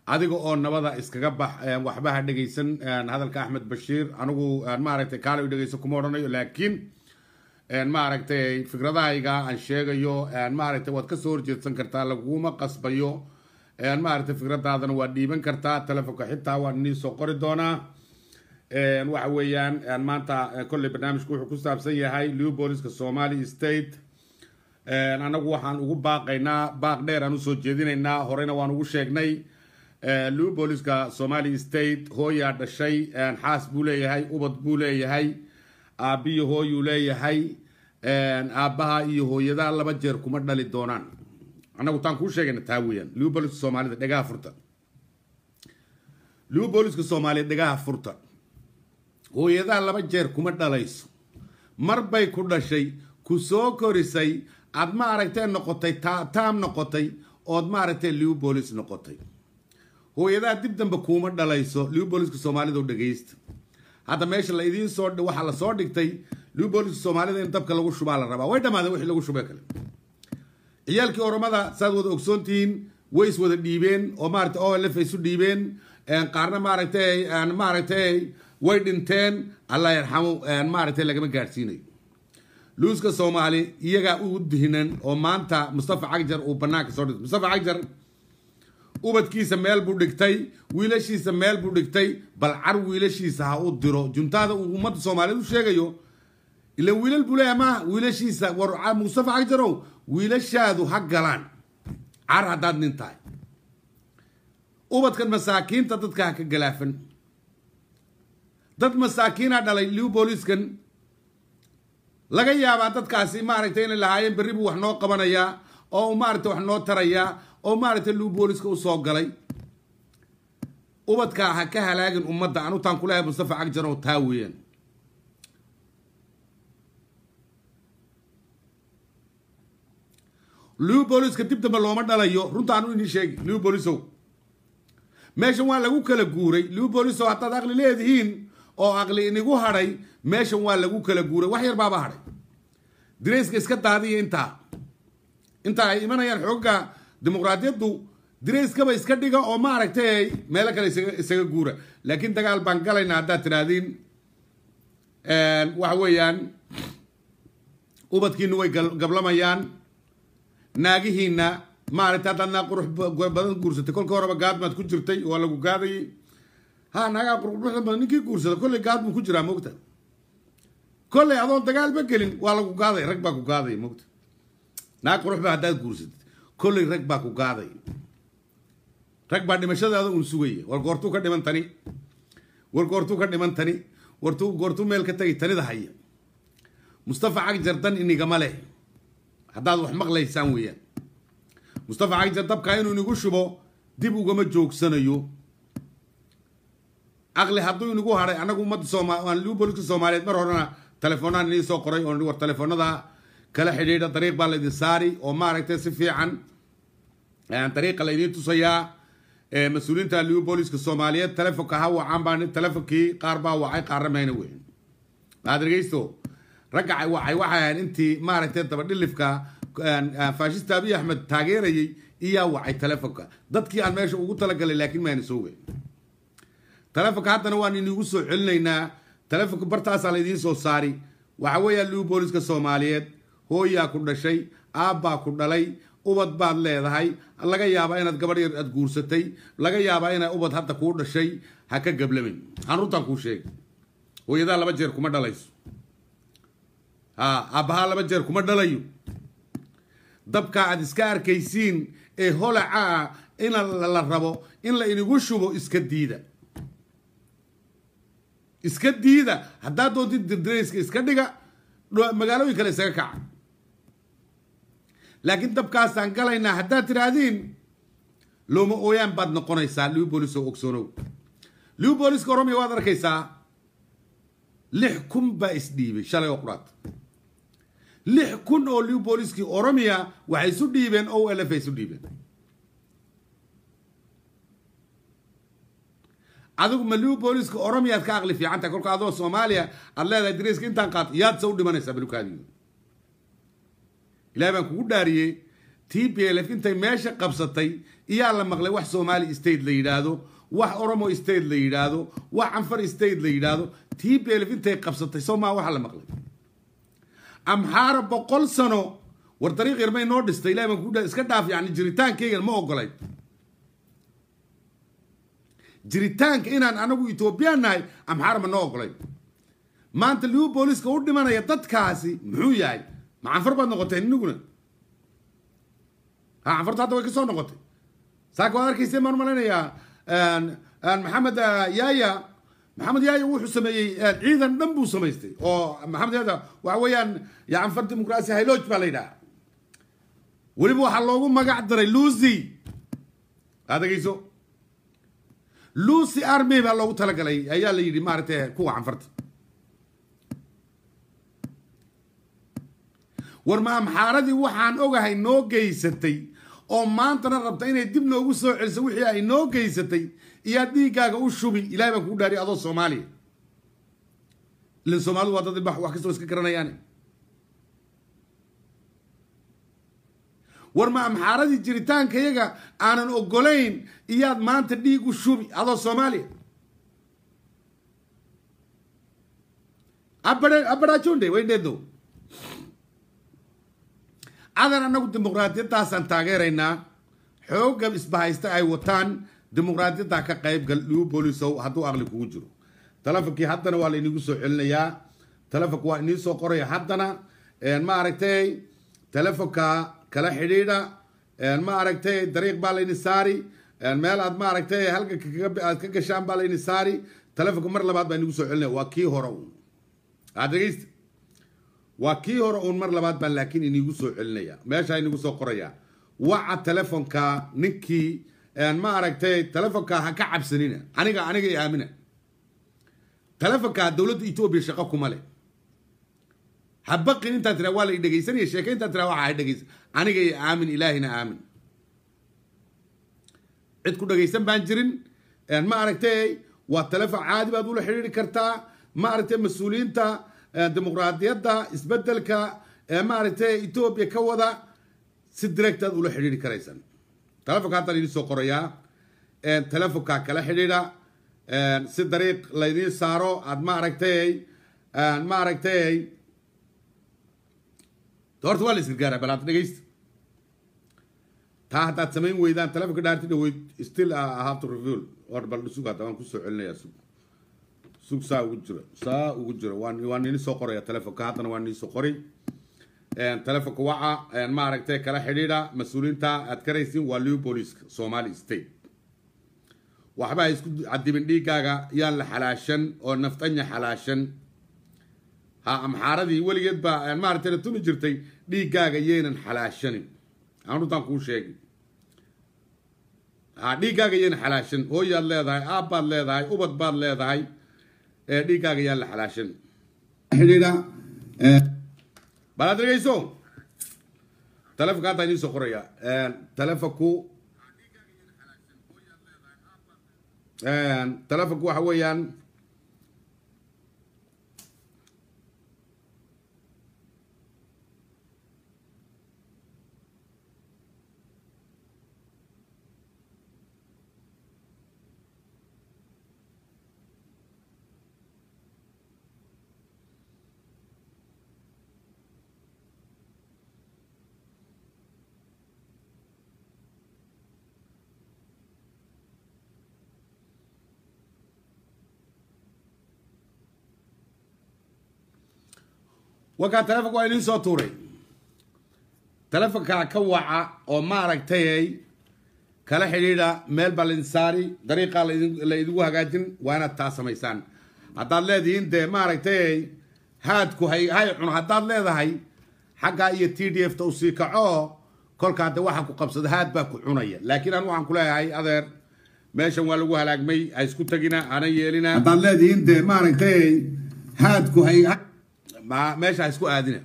adiga oo nabada iskaga bax waxba ha dhegaysan hadalka axmed bashiir anigu maaragtay kaale dhegayso kuma odhanayo laakiin maaragtay fikradahayga aan sheegayo maaragtay waad kasoo horjeedsan kartaa laguma qasbayo maaragtay fikradaadana waad dhiiban kartaa telefonka xitaa waan inii soo qori doonaa waxa weeyaan maanta kolley barnaamijku wuxuu ku saabsan yahay leopoliska somali state anagu waxaan ugu baaqaynaa baaq dheer aan usoo jeedinaynaa horeyna waan ugu sheegnay leopoliska somali state hooyaa dhashay xaas buu leeyahay ubad buu leeyahay aabbiyo hooyuu leeyahay aabbaha iyo hooyadaa laba jeer kuma dhali doonaan annagu taan kuu sheegayna taa weeyaan leopoliska soomaalida dhegaha furta leopoliska soomaaliya dhegaha furta hooyadaa laba jeer kuma dhalayso mar bay ku dhashay ku soo korisay aad ma aragtee noqotay taam noqotay ood maaragtay leopolis noqotay hooyadaa dib dambe kuuma dhalayso leopoliska soomaalida dhegaysta hadda meesha la idiin soo waxaa la soo dhigtay leopoliska soomaalida in dabka lagu shubaa la rabaa way dhamaadeen wixii lagu shubee kale ciyaalkii oromada saad wada ogsoontihiin way is wada dhiibeen oo maaragtay olf isu dhiibeen qaarna maaragtay maaragtay way dhinteen allah yarxamo maaragtay lagama gaadhsiinayo luuska soomaali iyagaa u dihinan oo maanta mustafa cagjar uu banaanka soo dhigtay mustafa cagjar ubadkiisa meel buu dhigtay wiilashiisa meel buu dhigtay bal car wiilashiisa ha u diro juntaada uu ummadda soomaaliyeed u sheegayo ilan wiilal buu leeyahay maaha wiilashiisa war mustafa cagjarow wiilashaadu ha galaan car haddaad nin tahay ubadkan masaakiinta dadka ha ka galaafan dad masaakiina dhalay leopoliskan laga yaabaa dadkaasi maaragtay inay lahaayeen berri buu wax noo qabanayaa oo maaragtay wax noo tarayaa oo maaragtay leopoliska usoo galay ubadkaa ha ka halaagin ummadda anutaan kulehay mustafa cagjar oo taa weeyaan leopoliska dib dambe looma dhalayo runtaanu inii sheegi leopolisow meeshan waa lagu kala guuray leopolisow haddaad aqli leedihiin oo aqli inigu hadhay meeshan waa lagu kala guuray wax yar baaba hadhay dirayska iska daadiya intaa inta ay imanayaan xooga dimuqraadiyaddu dirayskaba iska dhiga oo maaragtay meelo kale isaga guura laakiin dagaal baan galayna haddaad tidhaahdiin waxa weeyaan ubadkiina way gablamayaan naagihiina maaragtay haddaad naag qurux badan guursatay kolka horeba gaadmaad ku jirtay waa lagu gaadayay ha naagaa quruxda badan ninkii guursada kolley gaad buu ku jiraa moogta kolley adoon dagaalba gelin waa lagu gaaday rag baa ku gaaday moogta naag quruxba haddaad guursatid kolley rag baa ku gaaday rag baa dhimashadaada uun sugaya war goortuu ka dhiman tani war goortuu ka dhiman tani wartuu goortuu meel ka tagay tanida haya mustafa cagjar dan inigama leh haddaad wax maqlaysaan weeyaan mustafa cagjar dabkaa inuu inigu shubo dib ugama joogsanayo aqli hadduu inigu hadhay annagu ummadda sooma leopoliska soomaaliyeed mar horena telefoonaan inii soo qoray oo war telefoonada kala xidhiidha dariiq baa laydin saari oo maaragtay si fiican dariiqa laydiin tusayaa mas-uuliyiinta leopoliska soomaaliyeed telefonka ha wacaan baa telefonkii qaar baa wacay qaarna mayna weyn maad dhegeysto ragga wacay waxay ahayd intii maaragtay dabadhilifka faashista abiy axmed taageerayay iyaa wacay telefonka dadkii aan meesha ugu talagalay laakiin mayna soo weyn telefonka haddana waan inigu soo celinaynaa telefonka bartaasaa laydiin soo saari waxa weeyaa leopoliska soomaaliyeed hooyaa ku dhashay aabbaa ku dhalay ubad baad leedahay laga yaabaa inaad gabadh yar aad guursatay laga yaabaa inay ubad hadda kuu dhashay ha ka gablamin aan runtaan kuu sheegay hooyadaa laba jeer kuma dhalayso ha aabbahaa laba jeer kuma dhalayo dabka aad iska arkaysiin ee holaca ah in la rabo in la inigu shubo iska diida iska diida haddaad doontid dirdirayska iska dhiga magaalooyin kale isaga kaca laakiin dabkaasaan galaynaa haddaad tidhaahdiin looma ooyaan baad noqonaysaa leopolis oo ogsoonow leopoliska oromiya waad arkaysaa lix kun baa isdhiibay shalay oo quraad lix kun oo leopoliskii oromiya waxay isu dhiibeen o l f ay isu dhiibeen adigu ma leopoliska oromiyaad ka aqli fiican tahay kolka adoo soomaaliya aad leedahay dariiska intaan qaat yaad se u dhimanaysaa balukaadiyo ilahay baan kugu dhaariyey t p l f intay meesha qabsatay iyaa la maqlay wax somali state la yidhaahdo wax oromo state la yidhaahdo wax canfar state la yidhaahdo t p l f intay qabsatay soo maa waxa la maqlay amxaara boqol sano war dariiq yar may noo dhistay ilahi baan ku iska dhaaf yani jiritaankaygan ma ogolay jiritaanka inaan anagu etoobiyaan nahay amxaara ma noo ogolay maanta liu booliska u dhimanaya dadkaasi muxuu yahay ma canfar baad noqoteen iniguna ha canfarta hadda way ka soo noqotay saaka waad arkayseen baan malaynayaa maxamed yaaya maxamed yaaya wuxuu sameeyey ciidan dhan buu samaystay oo maxamed yaaya waxa weeyaan ya canfar dimuqraasi hayloj baa la yidhaha weliba waxaa loogu magac daray lucy aad dhegeyso lucy army baa loogu talagalay ayaa la yidhi maaragtay kuwa canfarta war ma amxaaradii waxaan ogahay noo geysatay oo maantana rabta inay dib noogu soo celiso wixii ay noo geysatay iyaa dhiiggaaga u shubi ilahay baan kugu dhaariy adoo soomaaliya ilan soomaalidu waa dad wax kastoo iska garanayaane war ma amxaaradii jiritaankayaga aanan ogolayn iyaad maanta dhiig u shubi adoo soomaaliya abadhajonde waydheedo adan anagu dimuqraadiyadaasaan taageeraynaa xooga isbahaysta ay wataan dimuqraadiyaddaa ka qaybgal liu boolisow hadduu aqli kugu jiro telefonkii haddana waa laynigu soo celinayaa telefonka waa inii soo qoraya haddana ma aragtay telefonka kala xidhiidha ma aragtay dariiq baa layni saari meel aad ma aragtay halka aad ka gashaan baa layni saari telefonka mar labaad baa inigu soo celinaya waa kii hore un aad dhegeysta waa kii hore uun mar labaad baan laakiin inigu soo celinaya meeshaa inigu soo qoraya waca telefonka ninkii ma aragtay telefonka ha ka cabsanina aniga aniga i aamina telefonka dowladda etoobiya shaqo kuma leh ha baqin intaa tiraa waa la i dhegaysanaya sheeke intaa tiraa waxa ha dhegaysan aniga i aamin ilaahina aamin cid ku dhagaysan baan jirin ma aragtay waa telefon caadi baad ula xidhiiri kartaa ma aragtay mas-uuliyiinta dimuqraadiyadda isbedelka maaragtay etoobiya ka wada si direct aad ula xidhiiri karaysaan telefonka haddaan idin soo qorayaa telefonka kala xidhiidha si dariiq laydiin saaro aad ma aragtay ma aragtay horta waa la isgargaaraa bal aad dhegeysta taa haddaad samayn weydaan telefonka dhaarti dhaweyd still I have to reveal or bal sug hadda waan kusoo celinayaa sug sug saa ugu jiro saa ugu jiro waan waan ini soo qoraya telefonka haddana waan ini soo qori telefonka waca ma aragtay kala xidhiidha mas-uuliyiinta aad karaysiin waa liu booliska somali state waxba ha isku cadibin dhiiggaaga yaan la xalaashan oo naftanya xalaashan ha amxaaradii weligeed baa maaragtay la tumi jirtay dhiiggaaga yaynan xalaashanin aan runtaan kuu sheegi ha dhiiggaaga yaynan xalaashan hooyaad leedahay aabbaad leedahay ubad baad leedahay dhiiggaaga yaan la xalaashan xidhiidha bal aad dhegeyso telefonka haddaa idiin soo qoraya telefonku telefonku waxa weeyaan wakaa telefonka waa idiin soo tuuray telefonkaa ka waca oo maaragtay kala xidhiidha meel baa laydin saari dariiqaa la idigu hagaajin waa inaad taa samaysaan haddaad leedihiin dee maaragtay haadku hay hay cuno haddaad leedahay xaggaa iyo t d f ta usii kaco kolkaa de waxa ku qabsada haad baa ku cunaya laakiin anu waxaan ku leeyahay adeer meeshan waa lagu halaagmay ha isku tegina hana yeelina haddaad leedihiin dee maaragtay haadku hay meesha ha isku aadina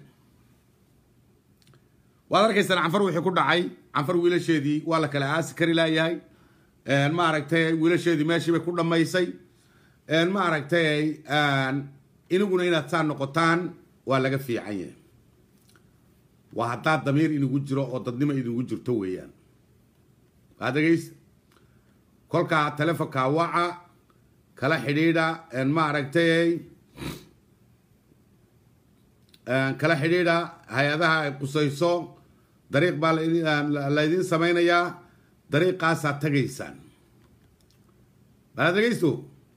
waad arkaysaan canfar wixii ku dhacay canfar wiilasheedii waa la kala aasi kari laayahay maaragtay wiilasheedii meeshii bay ku dhammaysay maaragtay iniguna inaad saa noqotaan waa laga fiican yahay waa haddaa damiir inugu jiro oo dadnimo inugu jirto weeyaan waa dhegaysta kolkaa telefonka waca kala xidhiidha ma aragtay kala xidhiidha hay-adaha ay qusayso dariiq baa laydin samaynayaa dariiqaasaa tagaysaan baa dhegaysto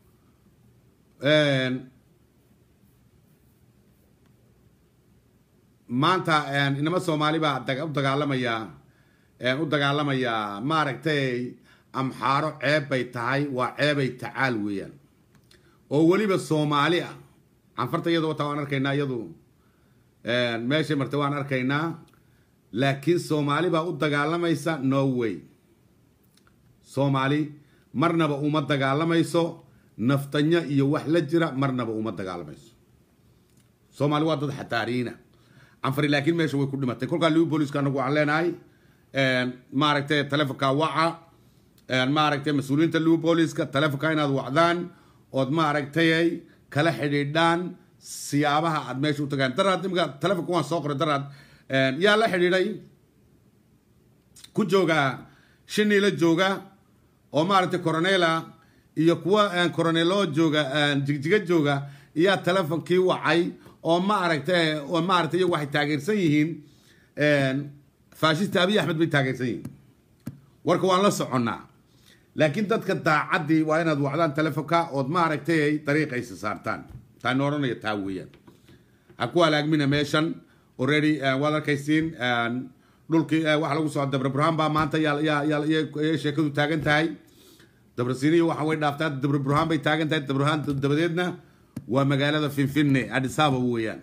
maanta inama soomaali baa u dagaalamaya u dagaalamayaa maaragtay amxaaro ceeb bay tahay waa ceebay tacaal weeyaan oo weliba soomaali ah canfarta iyadu wataa waan arkaynaa iyadu meeshay martay waan arkaynaa laakiin soomaali baa u dagaalamaysa no way soomaali marnaba uma dagaalamayso naftanyo iyo wax la jira marnaba uma dagaalamayso soomaali waa dad xataariina canfari laakiin meesha way ku dhimatay kolkaa liu booliska anagu waxaan leenahay maaragtay telefonka waca maaragtay mas-uuliyiinta liu booliska telefonka inaad wacdaan ood maaragtay kala xidhiidhaan siyaabaha aad meesha u tagaan daraad imika telefonka waan soo qoray daraad yaa la xidhiidhay ku jooga shiniila jooga oo maaragtay coronela iyo kuwa coronelo jooga jigjiga jooga iyaa telefonkii wacay oo ma aragtay oo maaragtay iyagu waxay taageersan yihiin faashista abiy axmed bay taageersan yihiin warka waan la soconnaa laakiin dadka daacaddii waa inaad wacdaan telefonka ood maaragtay dariiqaysa saartaan taan odhanaya taa weeyaan ha ku halaagmina meeshan already waad arkaysiin dhulkii waxa lagu soo dabra burhaan baa maanta yaa sheekadu taagan tahay dabrasiiniya waxa way dhaaftaa dabra burhaan bay taagan tahay dabrahaan dabadeedna waa magaalada finfinne adisaba weeyaan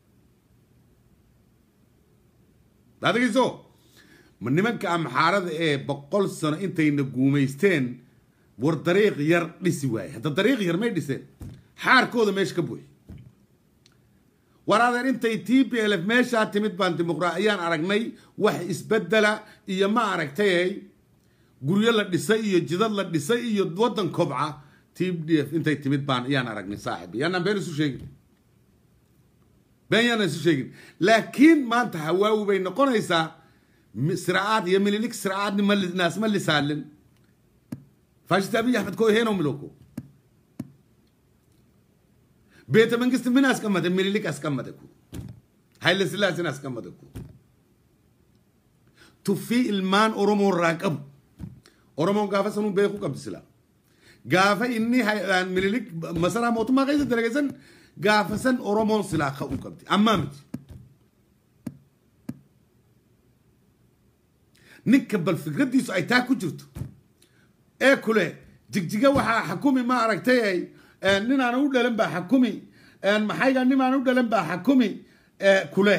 adagayso ma nimanka amxaarada ee boqol sano intayna guumaysteen war dariiq yar dhisi waaye hadda dariiq yar may dhiseen xaarkooda meesha ka buuxi war adeer intay t b l f meeshaa timid baan dimuqra ayaan aragnay wax isbedela iyo ma aragtay guryo la dhisay iyo jidad la dhisay iyo waddan kobca t d f intay timid baan ayaan aragnay saaxib yaanaan been isu sheegin been yaanaan isu sheegin laakiin maanta hawaawi bay noqonaysaa siraacaad iyo mililik siraacaadni naas ma lisaalin faashista abiy axmed ko heno miloko ቤተ መንግስት ምን አስቀመጠ? ምኒልክ አስቀመጠ እኮ ኃይለ ስላሴን አስቀመጠ እኮ ቱፊ ilmaan oromoo irraa qabu oromoon gaafa sanuu beekuu qabdi sila gaafa inni minilik masaraa mootummaa keessa dalageessan gaafa san oromoon silaa ka'uu qabdi ammaa miti ninka bal fikraddiisu ay taa ku jirto ee kule jigjiga waxaa xakumi ma aragtay ninaan u dhalan baa xakumi maxayga ninaan u dhalan baa xakumi kule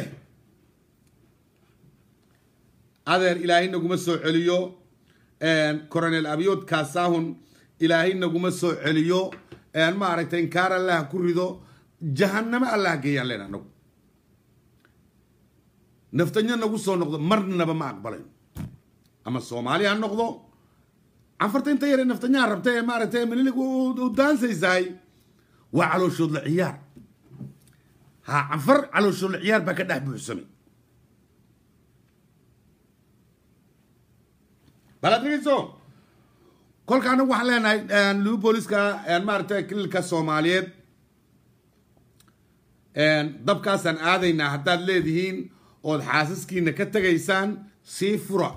adeer ilaahay naguma soo celiyo coronel abiyood kaasaahun ilaahay naguma soo celiyo ma aragtay inkaar allah ku rido jahannamo allah geeyaan leen anagu naftanyo nagu soo noqdo marnaba ma aqbalayn ama soomaali ha noqdo canfarta inta yare naftanyaha rabta ee maaragtay mililig u daansaysahay waa calooshoodla ciyaar ha canfar calooshoodla ciyaar baa ka dhex buuxsamay balaad dhegeyso kolka anagu waxaan leenahay liu booliska maaragtay kililka soomaaliyeed dabkaasaan aadaynaa haddaad leedihiin ood xaasaskiina ka tegaysaan sii fura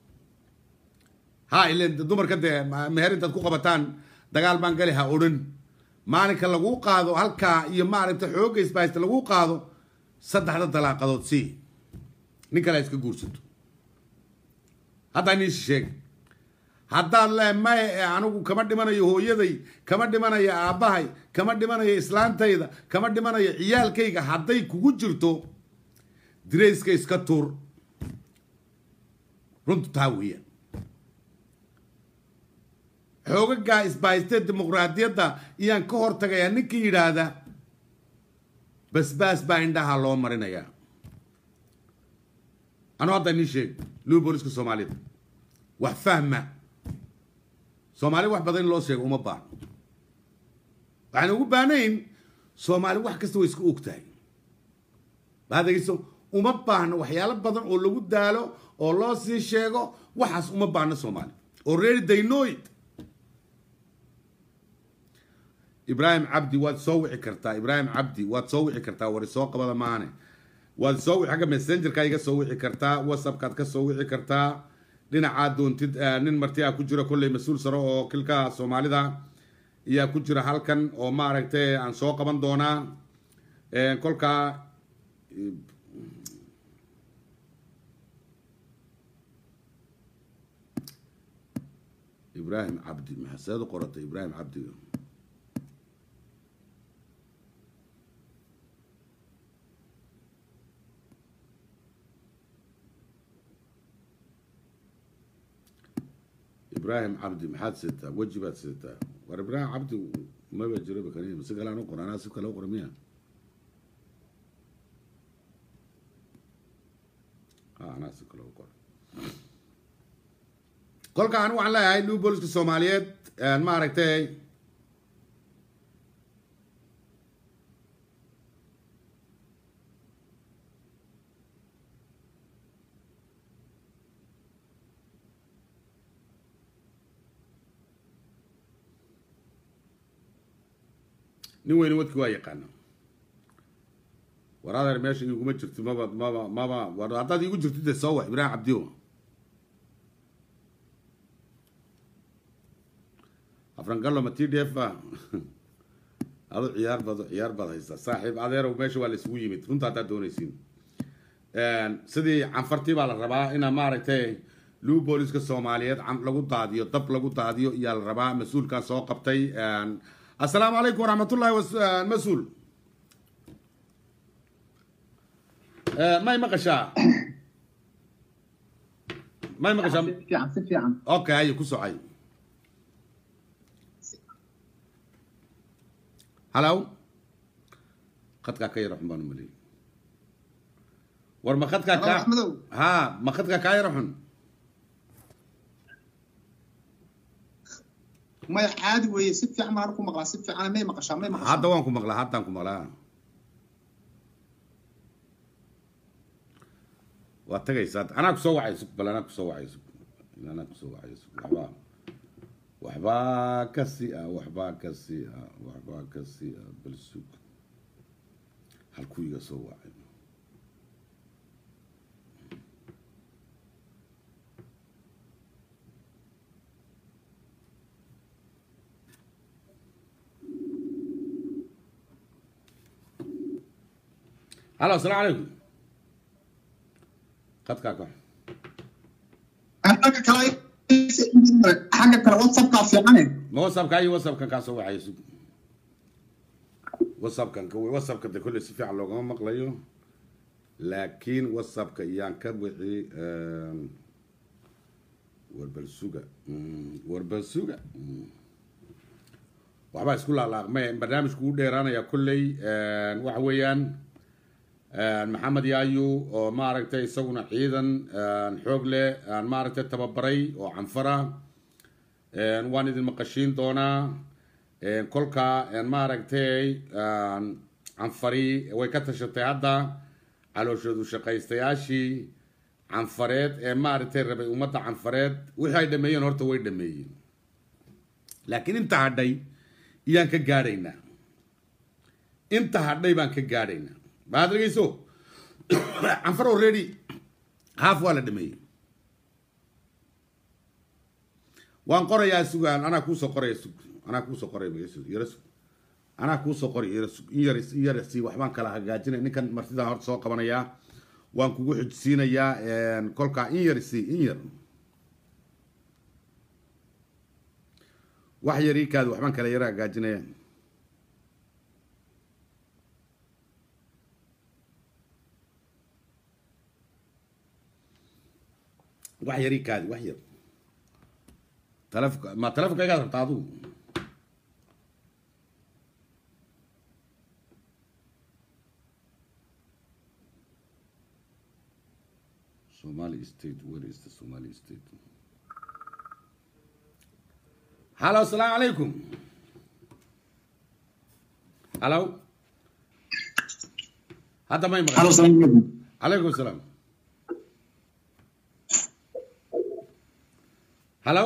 ha ilen dumarka dee meher intaad ku qabataan dagaal baan gali ha odhan maalinka laguu qaado halkaa iyo maaragta xoogga isbaaysta laguu qaado saddexda dalaaqadood sii nin kale iska guursato haddaa nin sheeg haddaad le maye anigu kama dhimanayo hooyaday kama dhimanayo aabbahay kama dhimanayo islaantayda kama dhimanayo ciyaalkayga hadday kugu jirto dirayska iska tuur runtu taa weeyaan xoogagaa isbahaystee dimuqraadiyadda iyaan ka hor tagayaa ninkii yidhaahda basbaas baa indhaha loo marinayaa anuu hadda nii sheeg luu booliska soomaalida wax fahma soomaali wax badan in loo sheego uma baahno waxaan ugu baahnayn soomaali wax kasta way iska og tahay baad dhegeyso uma baahno waxyaalo badan oo lagu daalo oo loo sii sheego waxaas uma baahno soomaali already they know it ibraahim cabdi waad soo wici kartaa ibraahim cabdi waad soo wici kartaa wari soo qabada maane waad soo wici xagga messengerka iga soo wici kartaa whatsappkaad ka soo wici kartaa dhinacaa doontid nin marti a ku jira kolley mas-uul sare oo kilka soomaalida ayaa ku jira halkan oo maaragtay aan soo qaban doonaa kolkaa ibraahim cabdi maxaseed u qoratay ibraahim cabdi ibraahim cabdi maxaad sidataa weji baad sidataa war ibraahim cabdi maba jiraba kan si kale aan u qora anaa si kale u qora miya anaa si kale u qora kolka anigu waxaan leeyahay new booliska soomaaliyeed maaragtay nin weyne wadki waa yaqaana war adeer meesha iguma jirto maba maba maba war haddaad igu jirto de soo wax ibraahim cabdiyo afrangallo ma t d f a adu ciyaar bad ciyaar baad haysaa saaxiib adeerow meesha waa la isugu yimid runta haddaad doonaysiin sidii canfartii baa la rabaa inaa maaragtay luu booliska soomaaliyeed lagu daadiyo dab lagu daadiyo iyaa la rabaa mas-uulkaa soo qabtay السلام عليكم ورحمة الله وس... مسؤول ما يمقشا ما يمقشا fiican si fiican اوكي هاي كسو هاي هلاو خدك كاي رحمن ملي ور ما خدك كا axmedow ها ما خدك كاي رحمن maya caadi weeye si fiican baan ku maqlaa si fiican may maqashaa may maqashaa hadda waan ku maqlaa haddaan ku maqlaa waad tagaysaa anaa kusoo wacay sug bal anaa kusoo wacay sug anaa kusoo wacay sug waxbaa waxbaa ka si ah waxbaa ka si ah waxbaa ka si ah bal sug halkuu iga soo wacay halo asalaamu calaykum qadkaa ka xagga kale xagga kale whatsappkaa fiicane ma whatsappka iyo whatsappkan kaa soo waxay sug whatsappkan ka whatsappka de kolley si fiican loogama maqlayo laakiin whatsappka iyaan ka wixi warbalsuga warbalsuga waxbaa isku laalaaqmay barnaamijku u dheeraanaya kolley waxa weeyaan maxamed yaayu oo maaragtay isaguna ciidan xoog leh maaragtay tababaray oo canfara waan idin maqashiin doonaa kolka maaragtay canfari way ka tashatay hadda calooshoodu shaqaystayaashii canfareed ee maaragtay rabay ummadda canfareed wixii ay dhameeyeen horta way dhameeyeen laakiin inta hadhay iyaan ka gaadhaynaa inta hadhay baan ka gaadhaynaa baad dhegeyso canfar already haaf waa la dhameeyey waan qorayaa sugaan anaa kuusoo qoraya sug anaa kuusoo qoraya magesug yara sug anaa kuusoo qoray yara sug in yar in yar si waxbaan kala hagaajinaya ninkan martidan horta soo qabanayaa waan kugu xujsiinayaa kolkaa in yar si in yar wax yar ii kaadi waxbaan kala yara hagaajinaya wax yar ii kaadi wax yar talefonka ma talefonka igaad rabtaa adigu Somali state where is the Somali state hello assalamu alaikum hello hadda may maqan halo salaam calaykum calaykum asalaam halow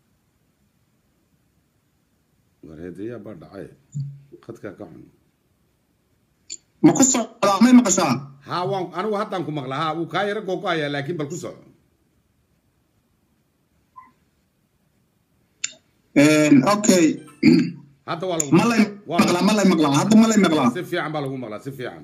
wareedayaa baa dhacay khadkaa ka xun ma ku socdaa may maqashaa ha waan anigu haddaan ku maqlaa ha wuu kaa yaro googo-ayaa laakiin bal ku soco okay hadda waa lagu ma lay waa maqlaa ma lay maqlaa hadda ma lay maqlaa si fiican baa lagu maqlaa si fiican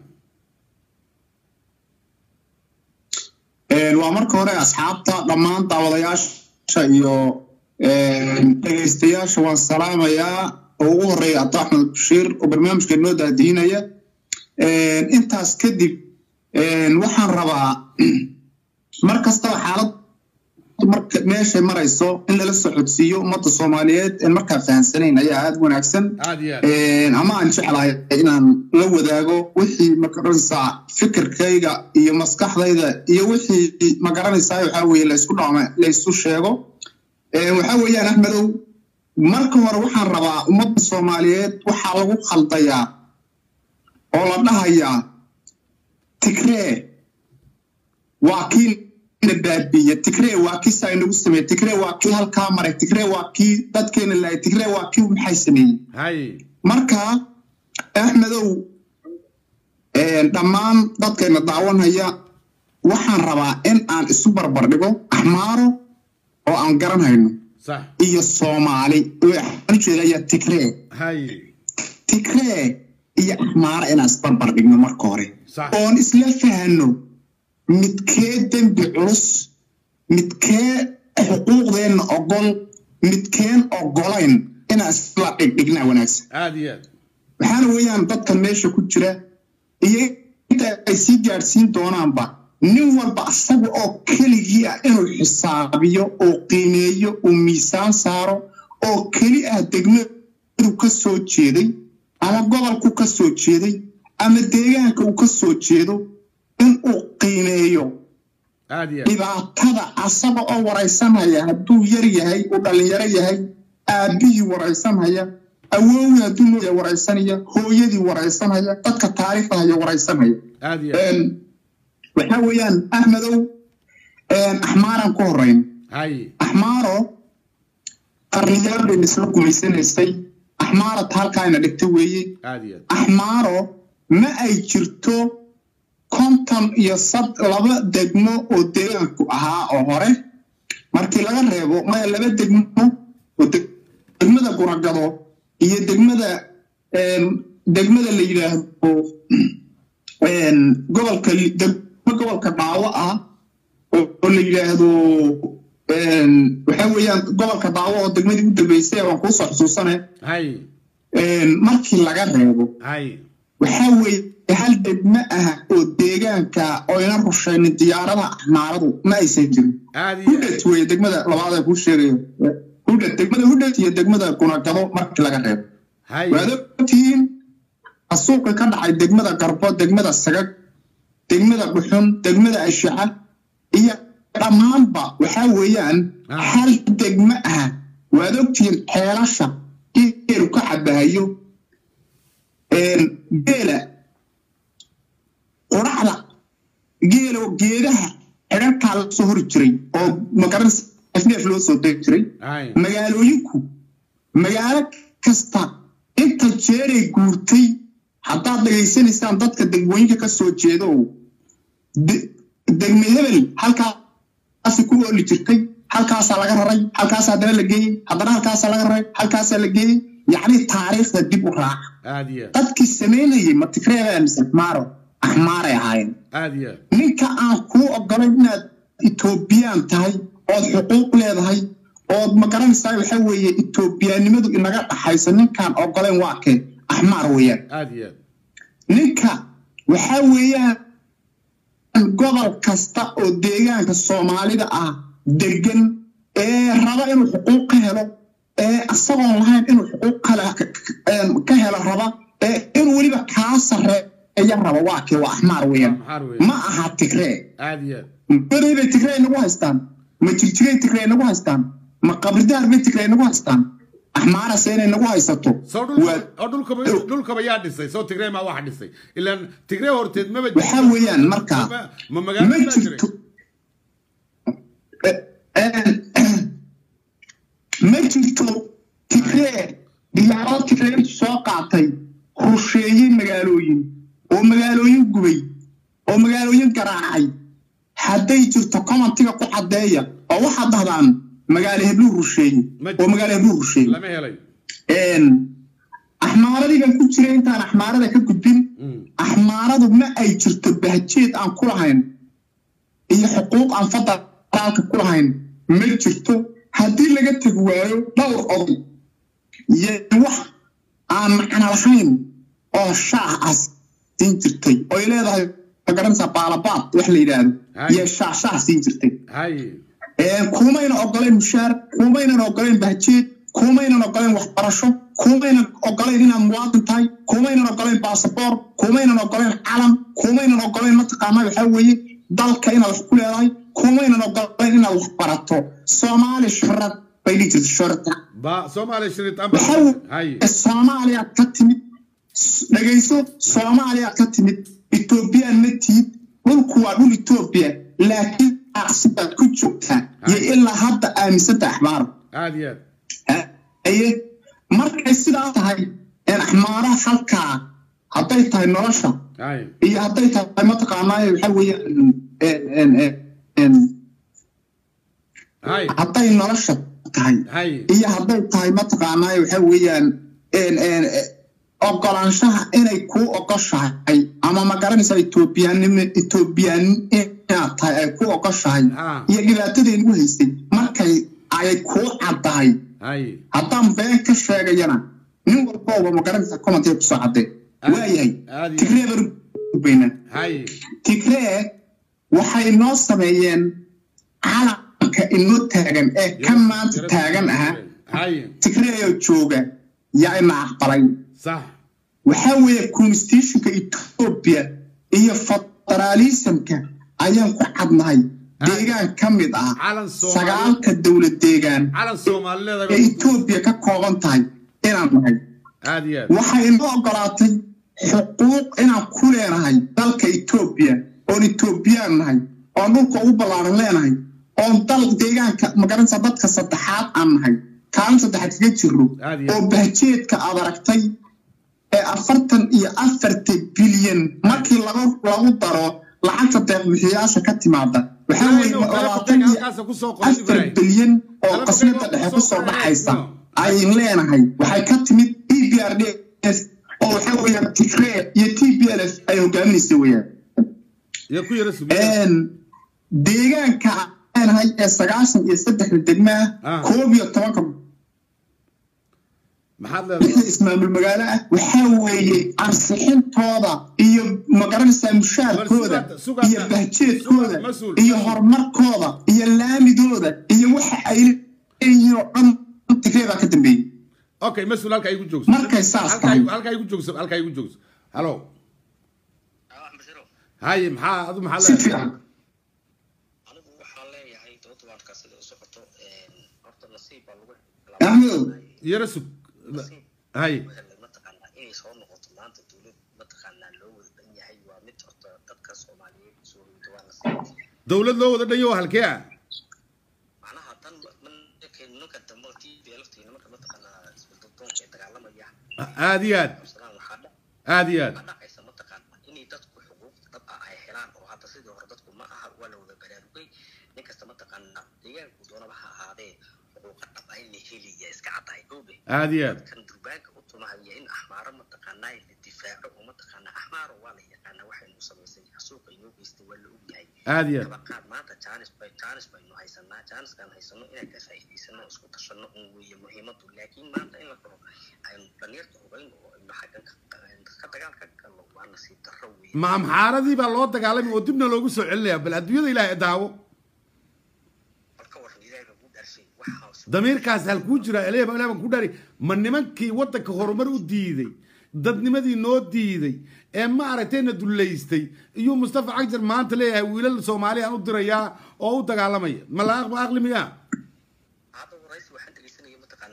waa marka hore asxaabta dhammaan daawadayaasha iyo dhegaystayaasha waan salaamayaa oo ugu horeeya abdo axmed bashiir oo barnaamijka noo daadiinaya intaas kadib waxaan rabaa mar kastaba xaalad marka meeshay marayso in lala socodsiiyo ummadda soomaaliyeed en markaa fahansanayn ayaa aada wanaagsan aad iyo aad ama aan jeclahay inaan la wadaago wixii magaranaysaa fikirkayga iyo maskaxdayda iyo wixii magaranaysaa waxaa weeye laysku dhama laysu sheego waxaa weeyaan axmedow marka hore waxaan rabaa ummadda soomaaliyeed waxaa lagu khaldayaa oo la dhahayaa tigree waa kii na baabiiye tigree waa kii saa inagu sameeye tigree waa kii halkaa maray tigree waa kii dadkeena laayay tigree waa kii maxay sameeyey hay marka axmedow dhammaan dadkayna daawanaya waxaan rabaa in aan isu barbar dhigo axmaaro oo aan garanhayno sax iyo soomaali waxaan ujeedaya tigree hay tigree iyo axmaaro inaan isbarbar dhigno marka hore sax oon isla fahano midkee dembi culus midkee xuquuqdeenna ogol midkeen ogolayn inaan isla dhigdhignaa wanaagsan aad iyo aad waxaana weeyaan dadkan meesha ku jira iyo inta ay sii gaadhsiin doonaanba nin walba asaga oo keligii ah inuu xisaabiyo oo qiimeeyo uu miisaan saaro oo keli ah degmadu ka soo jeeday ama gobolku ka soo jeeday ama deegaanka uu ka soo jeedo inuu qiimeeyo aad iyo aad dhibaatada asaga oo waraysanhaya hadduu yar yahay uu dhallinyaro yahay aabbihii waraysanhaya awowgii hadduu nooya waraysanaya hooyadii waraysanhaya dadka taariikhda haya waraysanhaya aad iyo aad waxaa weeyaan axmedow axmaaraan ku horeyn hay axmaaro qarniyaal bayna isla gumaysanaysay axmaarata halkaayna dhigta weeye aad iyo aad axmaaro ma ay jirto konton iyo sad laba degmo oo deegaanku ahaa oo hore markii laga reebo maya laba degmo oo deg- degmada guragado iyo degmada degmada la yidhaahdo gobolka degmo gobolka dhaawo ah oo oo la yidhaahdo waxaa weeyaan gobolka dhaawo oo degmadii u dambeysay waan kuusoo xusuusane hay markii laga reebo hay waxaa weeye hal degmo ah oo deegaanka oyna rushaynin diyaaradaha axmaaradu ma aysan jirin aad iyo aad hudhet weeye degmada labaad ee kuu sheegayo hudhet degmada hudhet iyo degmada gunagado markii laga reebo hay waad ogtihiin asuuqi ka dhacay degmada garbo degmada sagag degmada dhuxun degmada ashaca iyo dhammaanba waxaa weeyaan Ah. hal degmo ah waad ogtihiin xeelasha geelu ka cabahayo geela quraxda geelo geedaha xidhankaa la soo hori jiray oo magaranaysa neef loo soo degi jiray hay magaalooyinku magaalo kasta inta jeeray guurtay haddaad dhegaysanaysaan dadka degmooyinka ka soo jeeda oo de- degme hebel halkaasi ku ooli jirtay halkaasaa laga raray halkaasa haddana la geeyey haddana halkaasaa laga raray halkaasaa la geeyey yacni taariikhda dib u raaca aad iyo aad dadkii samaynayay ma tigreebaa mise axmaaro axmaaray ahaayeen aad iyo aad ninka aan kuu ogolayn inaad etoobiyaan tahay ood xuquuq leedahay ood ma garanaysaa waxaa weeye etoobiyaanimadu inaga dhaxayso ninkaan ogolayn waa kee axmaar weeyaan aad iyo aad ninka waxaa weeyaan gobol kasta oo deegaanka soomaalida ah degan ee raba inuu xuquuq ka helo ee isagoon lahayn inuu xuquuq kale ka helo raba ee inuu weliba kaa sarreeya raba waa kee waa axmaar weeyaan maxaar wey ma aha tigree aad iyo aad beray bay tigree nagu haystaan ma jirjigay tigree nagu haystaan ma qabridaar bay tigree nagu haystaan axmaarase inay nagu haysato soo waa dhulka oo dhulkaba dhulkaba yaa dhisay soo tigree maa waxa dhisay ilaan tigree horteed maba waxaa weeyaan marka ma- ma magaalo ma baa jiray jirto ma jirto tigree diyaarad tigree soo qaatay rusheeyey magaalooyin oo magaalooyin gubay oo magaalooyin garaacay hadday jirto commentiga ku caddeeya oo waxaad dhahdaan magaalo hebluu rusheeye Ma oo magaalo hebluu rusheeye lama helay axmaaradigan ku jira intaan axmaarada ka gudbin Mm. axmaaradu ma ay jirto bahjeed aan ku lahayn iyo xuquuq aan federaalka ku lahayn ma jirto haddii laga tegi waayo dhowr oday iyo wax aan macno lahayn oo shaah ah siin jirtay oy leedahay magaranaysaa baalabaad wax la yidhaahdo Hay. iyo shaah shaah siin jirtay hay Ee, kumaynan ogoleen mushaar kumaynan ogoleen bahjeed kumaynan ogoleen waxbarasho kumaynan ogoleen inaad muwaadin tahay kumaynan ogoleen baasaboor kumaynan ogoleen calam kumaynan ogoleen mataqaanaa waxaa weeye dalka inaad wax ku leedahay kumaynan ogoleen inaad wax barato soomaali shuhrad bay dhihi jirta shuhrada ba soomaaliya shiritaan waxaa hay weeye soomaaliyaad ka timid S- dhegayso soomaaliyaad ka timid etoobiyaan ma tihid dhulku waa dhul etoobiya laakiin aqsidaad ku joogtaa iyo ilaa hadda aaminsanta axmaaro aad iyo aad aye markay sidaa tahay een axmaaraha halkaa hadday tahay nolosha hay iyo hadday tahay mataqaanaa waxaa weeye hay hadday nolosha tahay hay iyo hadday tahay mataqaanaa waxa weeyaan een, een, eh, ogolaanshaha inay kuu ogoshahay ama ma garanaysaa etoobiyaanimo etoobiyaan inaad tahay ay kuu ogoshahay Ah. iyo dhibaatadii nagu haystay markay ay kuu caddahay hay haddaan been ka sheegayana nin walbooba ma garanaysaa commentiga kusoo caddee waayahay aad iyo tigree baan ubaynaa hay tigree waxay noo sameeyeen calanka inoo taagan ee ka maanta taagan ahaa hay tigreeyo jooga yaa ina aqbalay sax waxaa weeye constitutionka etoobiya iyo federaalismka ayaan ku cadnahay deegaan ka mid ah calan soomaali sagaalka dowlad deegaan calan soomaalileeda ee etoobiya ka kooban tahay inaan nahay aad iyo aad waxay inoo ogolaatay xuquuq inaan ku leenahay dalka etoobiya oon etoobiyaan nahay oon dhulka ugu ballaaran leenahay oon dal deegaanka magaranaysa dadka saddexaad aan nahay kaalin saddexaad kaga jirro Aad iyo aad. oo bahjeedka aad aragtay ee afartan iyo afarta bilyan markii lagu lagu daro lacagta deeqbixiyaasha ka timaada waxaa weeye Ibrahim, labaatan iyo halkaasa kusoo qoray afar Ibrahim. bilyan oo Kala qasnada bixi dhexe oo kusoo kusoo dhacaysa qorayno. ayn leenahay waxay ka timid e b r d s oo waxaa weeyaan tigree iyo t b l f ay hogaaminaysa weeyaan iyo ku yara sugiya Een, deegaanka aan leenahay ee sagaashan iyo saddexda degma Ah. ah koob iyo tobanka maxaad wixii leedahay ismaamul magaalo ah waxaa weeye ansixintooda iyo magaranaysaa mushaarkooda War sugaad- sugaad- iyo bahjeedkooda sugaad mas-uul, iyo mas-uul. horumarkooda iyo laamidooda iyo waxa ay leeyihiin oo dhan tigree baa ka dambeeyey okay mas-uul halkaa igu joogso Markay saas Halkaa tahay. igu- halkaa igu joogso halkaa igu joogso halo hay maxaa adu maxaa si leedahay fiican anigu waxaan leeyahay dooduwaadka sida u socoto horta nasiib baa lagu Ahmedow. yara sug hay helay mataqaanaa inay soo noqoto maanta dowlad mataqaanaa loo wada dhan yahay waa mid horta dadka soomaaliyeed soo hoyda waa nasiib dowlad loo wada dhanyo halkee ah macnaha tan markay nimanka dambe tii beelaftii nimanka mataqaanaa isbeddeldoonka ee dagaalamaya aad iyo aad qabsadaan waxaa dha- aad iyo aad waxaa dhacaysa mataqaanaa inay dadku xuquuq dhab ah ay helaan oo hadda sidii hore dadku ma aha waa la wada baraarugay nin kasta mataqaanaa deegaanku doonaba ha ahaadee xuquuqa dhab ah in la helaya iska caddahay goobe aad iyo aad kan durbaanka u tumahaya in axmaaro mataqaanaa la difaaco oo mataqaanaa axmaaro waa la yaqaanaa waxaynu samaysay xasuuqa inoo geystay waa la ogyahay aad iyo aad tabaqaad maanta jaanis bay jaanis baynu haysanaa jaaniskaan haysano inaan ka faa'iidaysano oo isku tashano un weeye muhiimadu laakiin maanta in la dhaho aynu dhalinyarta hubayno oo aynu xaggan ka- ka dagaal ka galno waa nasiib darro weeye ma amxaaradii baa loo dagaalamay oo dibna loogu soo celinaya bal adduunyada ilaahay daawo marka waran ilaahay lagu dhaarshay waxaa damiirkaas halkuu jira ilaahay baa- ilaahay baan ku dhari ma nimankii waddanka horumar u diiday dadnimadii noo diiday ee ma aragtayna dullaystay iyuu mustafa cagjar maanta leeyahay wiilal soomaaliyan u dirayaa oo u dagaalamaya ma la aqli miyaa hadda waraysi waxaan dhegeysanaya mataqaanaa nin xabash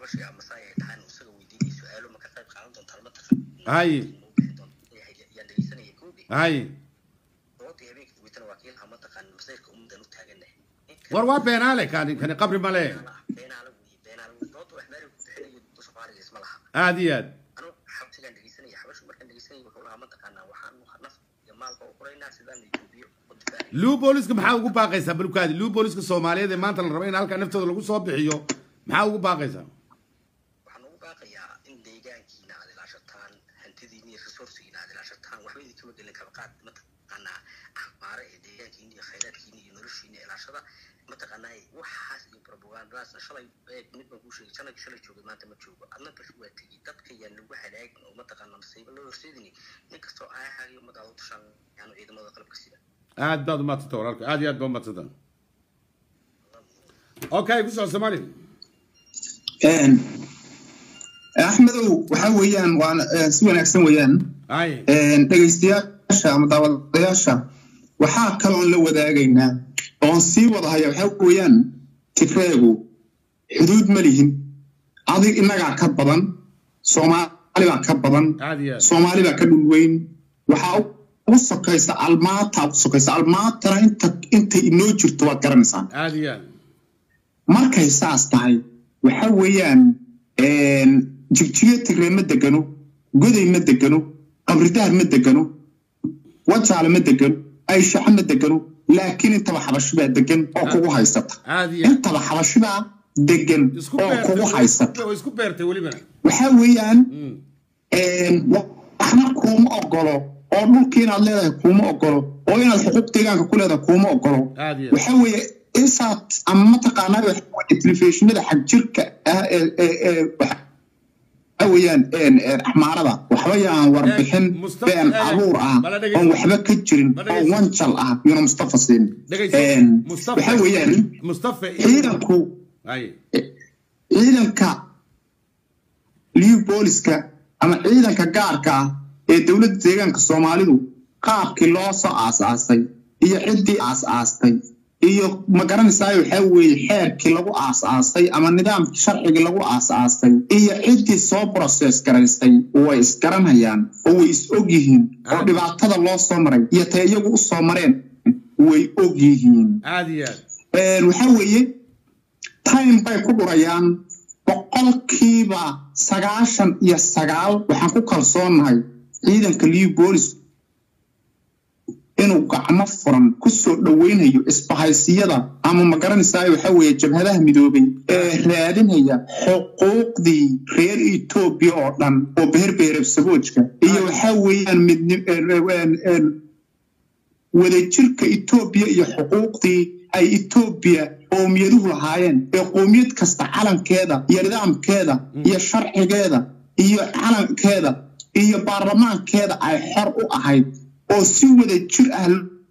xabashay ama saa ay tahaan isaga weydiinay su-aalo ma ka qayb qaadan doontaan ma taqaan hay yaan dhegeysanaya koobi hay doodii habeenka daweytana waa kii lahaa ma taqaan masayrka ummadan u taaganahay war waa beenaale kani kani qabri male beenaala weeye beenaala weeye dooda wax meelay ku bixinayo soomaaliga isma laha aad iyo aad anu xabsigaan dhegeysanaya xabashu markaan dhegeysanaya wuxuu lahaa ma taqaanaa waxaan naf iyo maalba u qoraynaa sidaan etoobiya u difaacay luu booliska maxaa ugu baaqaysaa balkaadi luu booliska soomaaliyeed ee maanta la rabo in halkaa naftooda lagu soo bixiyo maxaa ugu baaqaysaa waxaan ugu baaqayaa in deegaankiina aad ilaashataan hantidiina iyo resourcigiina aad ilaashataan waxba idinkama gelin kaba qaad mataqaanaa axbaare ee deegaankiina iyo khayraadkiina iyo noloshiina ilaashada mataqaanaa waxaas iyo propagandadaasna shalay ee mid baan kuu sheegay shalay shalay joogay maanta ma joogo adna bal waa tegey dadka yaan lagu halaagin oo mataqaanaa masiibo loo horseedini nin kastoo aahaaga iyo ummadaada u tashaan yaanu ciidamada qalabka sida aad baad umadsanta walaalka aad iyo aad baa umadsanta okay ku soco soomaali axmedow waxa weeyaan waa si wanaagsan weeyaan hay dhegaystayaasha ama daawadayaasha waxaa kaloon la wadaagaynaa oon sii wadahaya waxaa weeyaan tigreegu xuduud ma lihin adig innagaa ka badan soomaali baa ka badan aad iyo aad soomaali baa ka dhul weyn waxaa ugu sokaysa almaata ugu sokaysa almaatana inta intay inoo jirto waad garanaysaan aad iyo aad markay saas tahay waxa weeyaan jigjiga tigree ma degano goday ma degano qabridaar ma degano wajaale ma degano ayshaxa ma degano laakiin intaba xabashibaa degan oo kugu haysata aad iyo aad intaba xabashibaa degan isku oo kugu beertay haysata way isku beertay welibana waxa weeyaan Mm. waxna kuuma ogolo oo dhulkii inaad leedahay kuuma ogolo oo inaad xuquuq deegaanka ku leedahay kuuma ogolo aad iyo aad waxa weeye isaad ama mataqaanaa waxa weeye telefishinada xagjirka ah ee ee ee waxa weeyaan een een axmaarada waxba yaan warbixin Ee, Mustafa, been ee, abuur ah bala dhegeyso. oon waxba ka jirin Bala oo dhegeyso. wanjal ah yuna mustafa siin dhegayso Een, mustafa waxa weeyaan mustafa ciidanku hay ciidanka liu booliska ama ciidanka gaarka ah ee dowladda deegaanka soomaalidu qaabkii loo soo aasaasay iyo ciddii aas-aastay iyo ma garanaysaa waxaa weeye xeerkii lagu aas-aasay ama nidaamkii sharcigii lagu aas-aasay iyo ciddii soo process garaysay way isgaranayaan oo way is og yihiin oo dhibaatada loo soo maray iyo tay iyagu u soo mareen way og yihiin aad iyo aad Een, waxaa weeye time bay ku dhurayaan boqolkiiba sagaashan iyo sagaal waxaan ku kalsoonahay ciidanka liu boolis inuu gacmo furan kusoo dhoweynayo isbahaysiyada ama ma garanaysaa waxaa weeye jabhadaha midoobay ee raadinaya xuquuqdii reer etoobiya oo dhan oo beher behereb saboojka iyo waxaa weeyaan midni- een- een- een wadajirka etoobiya iyo xuquuqdii ay etoobiya qowmiyaduhu lahaayeen ee qowmiyad kasta calankeeda iyo nidaamkeeda iyo sharcigeeda iyo calankeeda iyo baarlamaankeeda ay xor u ahayd oo si wada jir ah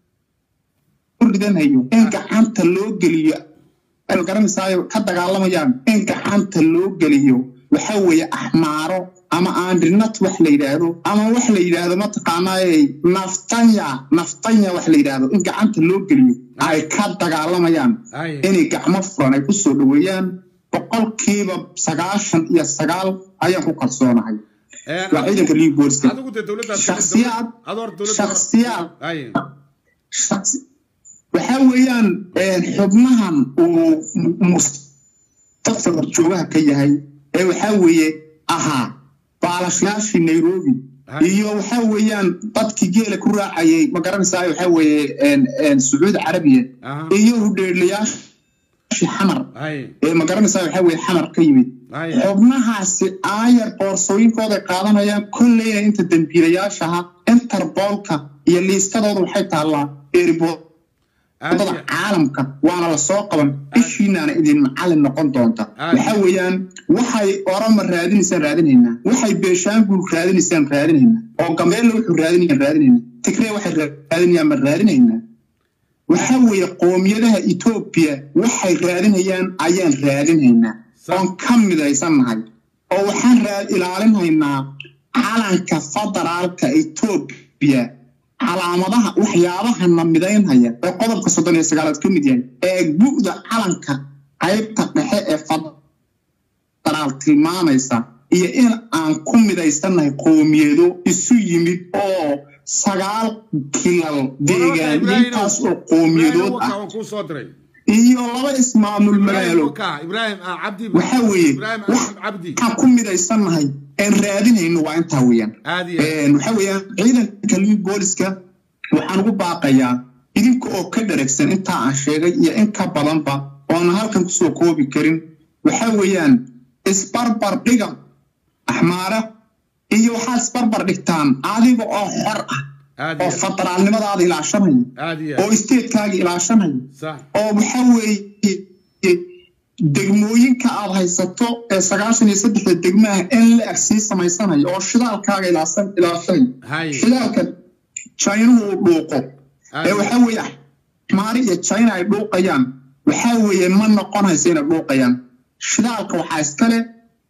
loo ridanayo in gacanta loo geliyo ay garanaysaay ka dagaalamayaan in gacanta loo geliyo waxa weeye axmaaro ama aandrinat wax la yidhaahdo ama wax la yidhaahdo mataqaanaaye naftanya naftanya wax la yidhaahdo in gacanta loo geliyo ay ka dagaalamayaan hay inay gacmo furan ay kusoo dhoweeyaan boqolkiiba sagaashan iyo sagaal ayaan ku kalsoonahay Een, waa ciidanka liu booliska adigu dee dowladda shakhsiyaad adoor dowladda shakhsiyaad hay shakhsi- waxaa weeyaan een, xubnahan uu mustafa joogaha ka yahay ee waxaa weeye ahaa baalashayaashii nairobi Hay. iyo waxaa weeyaan dadkii geela ku raacayay ma garanaysaa waxaa weeye een, een, sacuudi carabiya aha iyo hudheelayaashii xamar hay ee ma garanaysaa waxaa weeye xamar ka yimid hay xubnahaasi aayar boorsooyinkooda qaadanayaan kolleyna inta dembiilayaashaha interbolka iyo liistadooda waxay taallaa aad eeriboodada iyo caalamka waana la soo qaban ishiinaana idin macallin noqon doonta Aad. waxa weeyaan waxay orama raadinaysaan raadinaynaa waxay beeshaanguul raadinaysaan raadinaynaa oo gambeelle wuxuu raadinayaan raadinaynaa tigree waxay raadinayaan ma raadinaynaa waxa weeye qoomiyadaha etoobiya waxay raadinayaan ayaan raadinaynaa Sa- oon ka midaysannahay oo waxaan raad ilaalinhaynaa calanka federaalka etoobiya calaamadaha waxyaabahana midaynhaya ee qodobka soddon iyo sagaalaad ka mid yahay ee bu'da calanka qaybta dhexe ee federaalka federaal tilmaamaysa iyo in aan ku midaysannahay qowmiyado isu yimid oo sagaal kilal deegaan intaas oo qowmiyadood ah waan kuu soo diray iyo laba ismaamul magaalo ibraahim cabdi waxaa weeye ibraahim wax axmed cabdi waxaan ku midaysannahay een raadinayno waa intaa weeyaan aad iyo aad. Een, waxaa weeyaan ciidanka liwi booliska waxaan ugu baaqayaa idinka oo ka dharagsan intaa aan sheegay iyo in ka badanba oona halkan kusoo koobi karin waxaa weeyaan isbarbar dhiga axmaara iyo waxaad isbarbar dhigtaan adiga oo xor ah aad oo iyo aad. federaalnimadaada ilaashanaya aad iyo oo aad. isteedkaaga ilaashanaya sax oo waxaa weeye degmooyinka aad haysato ee sagaashan iyo saddexda degmaha in la eg sii samaysanayo oo shidaalkaaga ilaasan ilaashanay hay shidaalka jaynuhu uu dhuuqo aad ee iyo waxaa weeye maari iyo jayna ay dhuuqayaan waxaa weeye ma noqonayso inay dhuuqayaan shidaalka waxaa iskale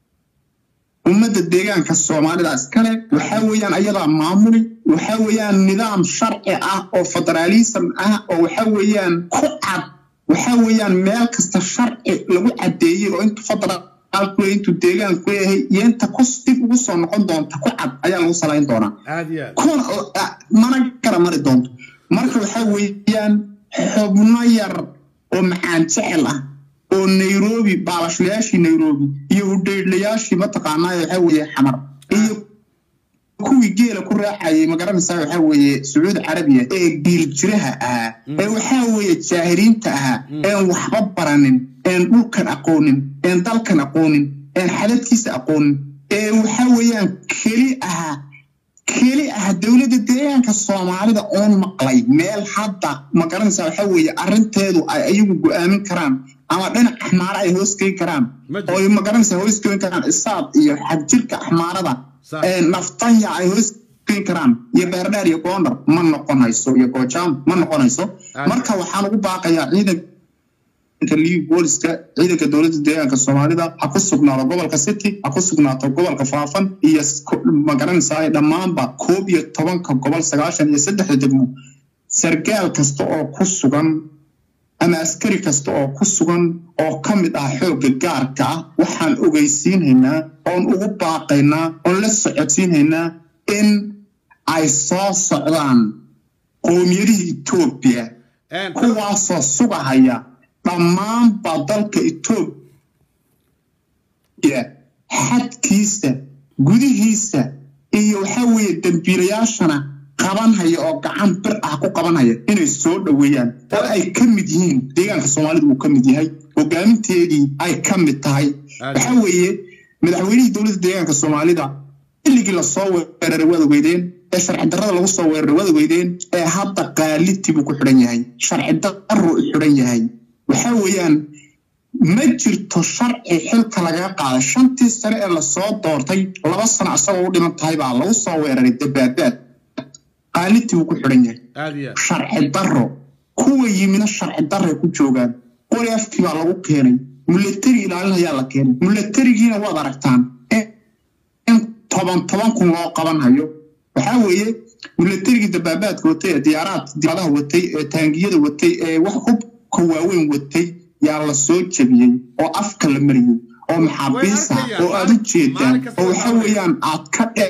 ummadda deegaanka soomaalida iskale waxaa weeyaan ayadaa maamuli waxaa weeyaan nidaam sharci ah oo federaalism ah oo waxaa weeyaan ku cad waxaa weeyaan meel kasta sharci lagu caddeeyey oo intu federaalku leeyahay intuu deegaanku leeyahay iyo inta ku dib ugu soo noqon doonta ku cad ayaa lagu salayn doonaa aad iyo aad. kuna ah, mana kala mari doonto marka waxaa weeyaan xubno yar oo macaan jecel ah oo nairobi baalashlayaashii nairobi iyo udheydlayaashii mataqaanaa waxaa weeye xamar iyo kuwii geela ku raacayay magaranaysaa waxaa weeye sacuudi carabiya ee giiljiraha ahaa ee waxaa weeye jaahiliinta ahaa een waxba baranin een dhulkan aqoonin een dalkan aqoonin een xadadkiisa aqoonin ee waxaa weeyaan keli ahaa keli ah dowladda deegaanka soomaalida oon maqlay meel hadda magaranaysaa waxaa weeye arrinteedu ay ayagu go'aamin karaan ama dhinac axmaara ay hoos geyn karaan Ma jiro. oo ay magaranaysaa hoos geyn karaan isaad iyo xagjirka axmaarada Sax. ee naftanya ay hoos geyn karaan iyo beerdheer iyo goondar ma noqonayso iyo goojaam ma noqonayso Aad. marka waxaan ugu baaqayaa ciidanka liibi booliska ciidanka dowladda deegaanka soomaalida ha ku sugnaado gobolka city ha ku sugnaato gobolka faafan iyo s- ko- magaranaysaa dhammaanba koob iyo tobanka gobol sagaashan iyo saddexda degmo sargaal kasta oo ku sugan ama askari kasta oo ku sugan oo ka mid ah xoogga gaarka ah waxaan ogeysiinhaynaa oon ugu baaqaynaa oon la socodsiinhaynaa in ay soo socdaan qowmiyadihii etoobiya Een, kuwaasoo sugahaya dhammaanba dalka etoobiya xadkiisa gudihiisa iyo waxaa weeye dembiilayaashana qabanhaya oo gacan bir ah ku qabanhaya inay soo dhoweeyaan oo ay ka mid yihiin deegaanka soomaalida uu ka mid yahay hogaaminteedii ay ka mid tahay Aad. waxaa weeye madaxweynihii dowladda deegaanka soomaalida xilligii lasoo weeraray waad ogeydeen ee sharci darrada lagu soo weeraray waad ogeydeen ee hadda qaalitii buu ku xidhan yahay sharci darruu u xidhan yahay waxaa weeyaan ma jirto sharci xilka lagaga qaaday shantii sane ee lasoo doortay laba sano isagoo u dhiman tahay baa lagu soo weeraray dabaabaad qaalitii buu ku xidhan yahay aad iyo aad. sharci darro kuwa yimina sharci darray ku joogaan qori afkii baa lagu keenay milatari ilaalin ayaa la keenay milatarigiina waad aragtaan in- in toban toban kun loo qaban hayo waxaa weeye milatarigii dabaabaadka watay ee diyaaraad diyaaradaha watay ee taangiyada watay ee wax hubka waaweyn watay yaa la soo jebiyey oo afka la mariyey oo maxaabiisa arkayaan. oo aad u jeedaan Maalin kasta oo waxaa waxaa weeyaan aad ka dhe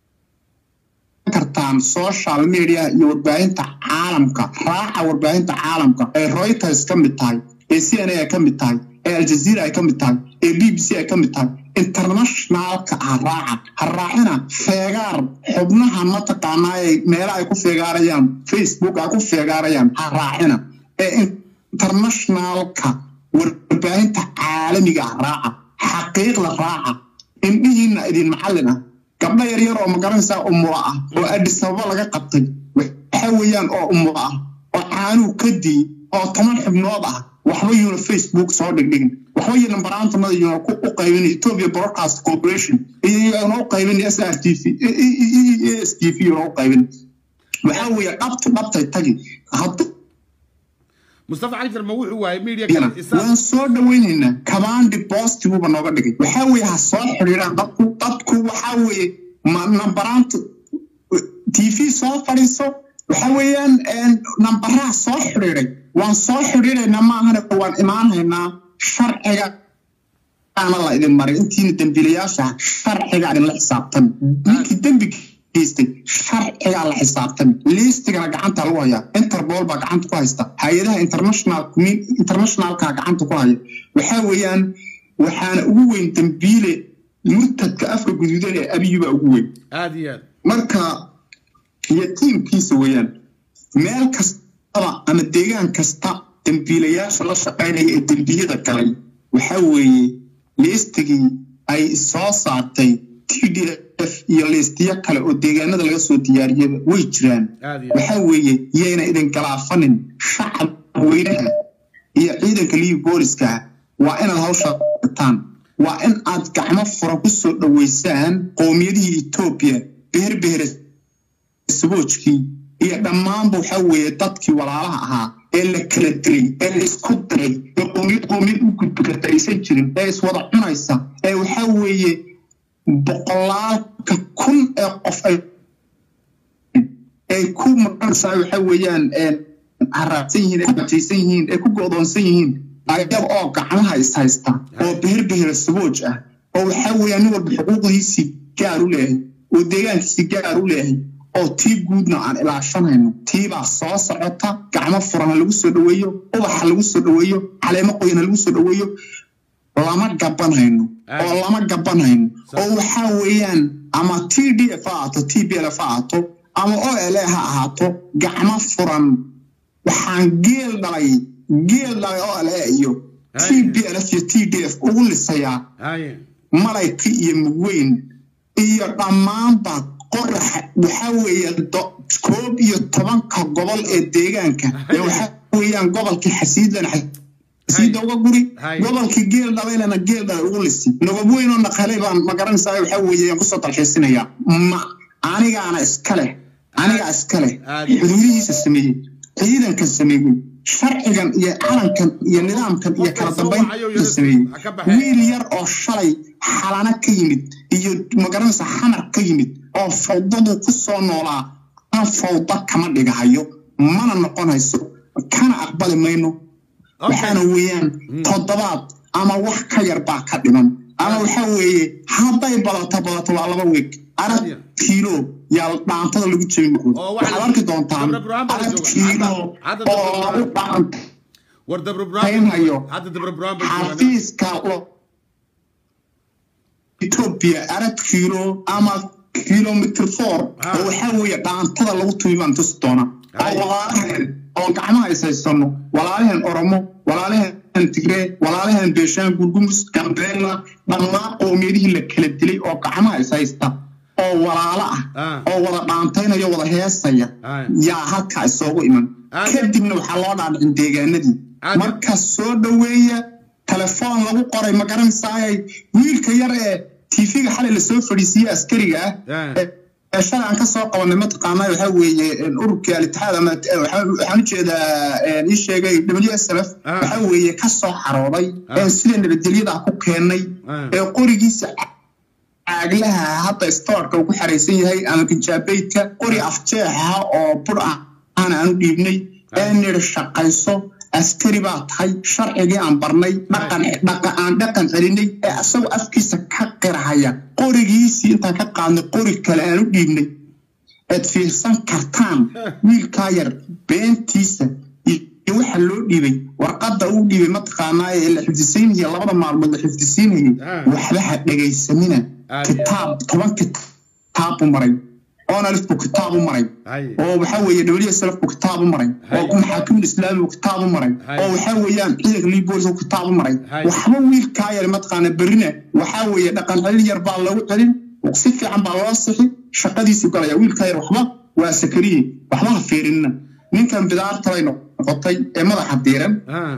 kartaan social media iyo warbaahinta caalamka raaca warbaahinta caalamka ee reuters ka mid tahay ee c n a ay ka mid tahay ee aljazeera ay ka mid tahay ee b b c ay ka mid tahay internationalka ha raaca ha raacina feegaar xubnaha mataqaanaa ee meela ay ku feegaarayaan facebook ay ku feegaarayaan ha raacina ee internationalka warbaahinta caalamiga ah raaca xaqiiqda raaca indhihiina idin macallin ah gabdho yaryar oo magaranaysaa umula ah oo adis ababa laga qabtay waxa weeyaan oo umula ah oo caanuu ka dii oo toban xubnood ah waxba yuuna facebook soo dhigdhigin waxba iyo nambaraantanada yuuna ku u qaybin ethiopia broadcast corporation iyo yuuna u qaybin s r t v s t v yuuna u qaybin waxaa weeye dhabtu dhabtay tagi hadduu mustafa cali jarma wuxuu waayay media yana kale isaga waan soo dhawaynaynaa commandi postiguba nooga dhigay waxaa weeye ha soo xidhiiraan dadku dadku waxaa weeye ma nambaraanta t v soo fadhiiso waxa weeyaan nambaraha soo xidhiiday waan soo xidhiidaynaa maahane waan imaanhaynaa sharciga ana la idin maray intiina dembiilayaasha sharciga idinla xisaabtami ninkii dembi geystay sharcigaa la xisaabtami liistigana gacanta lagu hayaa interpol baa gacanta ku haysta hay-adaha international internationalka gacanta ku haya waxaa weeyaan waxaana ugu weyn dembiile murtadka afka guduudan ee abiyuba ugu weyn aad iyo aad marka iyo tiimkiisa weeyaan meel kastaba ama deegaan kasta dembiilayaasha la shaqaynaya ee dembiyada galay waxaa weeye liistigii ay soo saartay t d f iyo liistiyo kale oo deegaanada laga soo diyaariyaba way jiraan aad iyo aad waxaa weeye yayna idin galaafanin shacab weynaha iyo ciidanka liibi booliska waa inaad hawshaa gataan waa in aad gacmo furan ku soo dhoweysaan qowmiyadihii etoobiya beherbehere saboojkii iyo dhammaanba waxaa weeye dadkii walaalaha ahaa ee la kala dilay ee la isku diray ee qowmiyad qowmiyad u gudbi karta aysan jirin ee iswada cunaysa ee waxaa weeye boqolaalka kun ee qof ay ay ku maqanaysaa waxa weeyaan haraabsan yihiin ay kujaysan yihiin ay ku go'doonsan yihiin ayaga oo gacmaha is haysta oo beher behera sabooj ah oo waxaa weeyaan nin walba xuquuqdiisii gaar u leeyahay oo deegaankiisii gaar u leeyahay oo tii guudna aan ilaashanayno tiibaa soo socota gacmo furan ha lagu soo dhoweeyo ubax ha lagu soo dhoweeyo caleemo qoyan ha lagu soo dhoweeyo lama gabanhayno oo lama gabanhayno oo waxaa weeyaan ama t d f ha ahaato t b l f ha ahaato ama o l a ha ahaato gacmo furan waxaan geel dhalay geel dhalay o l a iyo t b l f iyo t d f ugu lisayaa haye malayka iyo mugweyn iyo dhammaanba qoraxa waxaa weeye do- koob iyo tobanka gobol ee deegaanka ee waxaa weeyaan gobolkii xasiidlana xasiida uga guri Hay. gobolkii geel dhalaylana geel dhalay ugu lisi nabad weyn oo naqalay baan ma garanaysaa waxaa weeye aan kusoo dalxiisinaya ma anigaana iska leh anigaa iska leh Aad. xuduudihiisa sameeyey ciidankan sameeyey sharcigan iyo calankan iyo nidaamkan iyo Qofka kala soo wacayo dambaynta yara- sameeyey ha ka baxee. wiil yar oo shalay xalana ka yimid iyo magaranaysa xamar ka yimid oo fawdadu ku soo noolaa aan fawda kama dhigahayo mana noqonayso kana aqbali mayno waxaana weeyaan toddobaad ama wax ka yar baa ka dhiman ama waxaa weeye hadday badato badato waa laba weeg arag Hadiya. kiilo yaa dhaantada lagu jebi Oo maqlo waxa- waxaad arki doontaan Dabra Burhaan baa la arag jooga. kiilo Hadda- hadda oo Dabra lagu Burhaan- dhaanta war dabra Haynhayo. buraan hadda dabra buraan bay joogaan xafiiska lo- ethiopia arag kiilo ama kilomitr four Ah. oo waxaa weeye dhaantada lagu tumi baan tusi doona oo Ay. walaalahan oo gacmaha is haysano walaalahan oromo walaalahan tigree walaalahan beeshaan gurgumus gambeella dhammaan qowmiyadihii la kala dilay oo gacmaha is haysta oo walaalo ah Ah. oo wada dhaantaynaya wada heesaya Ay. yaa halkaa isoogu iman Ah. kadibna waxaa loo dhaadhicin deegaanadii Ah. marka soo dhoweeya telefoon lagu qoray ma garanaysaayay wiilka yar ee tv-ga xalay lasoo fadhiisiiyey askariga ah Ah. ee- ee shalay aan kasoo qabanay mataqaanaa waxaa weeye ururkii alitixaad ama eh, waxaa- waxaan ujeedaa eh, ii sheegay w s l f Ah. waxaa weeye kasoo xarooday Ah. ee sida nabadgelyada ku keenay Ah. ee qorigiisa caaglaha hadda stoorka uu ku xaraysan yahay ama kinjaabeydka qori afjeexa oo bur ah aan aanu dhiibnay ee nidhi shaqayso askari baa tahay sharcigii aan barnay dhaqan dhaqa aan dhaqan celinay ee asagoo afkiisa ka qirahaya qorigiisii intaan ka qaadnay qori kale aan u dhiibnay eed fiirsan kartaan wiilkaa yar beentiisa iyo waxa loo dhiibay warqadda uu dhiibay mataqaanaa ee la xifdisiinaya labada maalmood la xifdisiinayay Ah. waxba ha dhegaysanina Ah, kitaab toban kitaab buu maray onalif buu kitaab u maray haye oo waxaa weeye w s lf buu kitaab u maray Hay. oo maxaakimin islaami buu kitaab u maray Hay. oo waxaa weeyaan ciidanka libolis buu kitaab u maray Hay. waxba wiilkaa yar mataqaana berrina waxaa weeye dhaqan celin yar baa lagu celin si fiican baa loo sixi shaqadiisu galaya wiilkaa yar waxba waa sakariye waxba ha fiirinina ninkan bidaarta bay noqotay ee madaxa diiran ah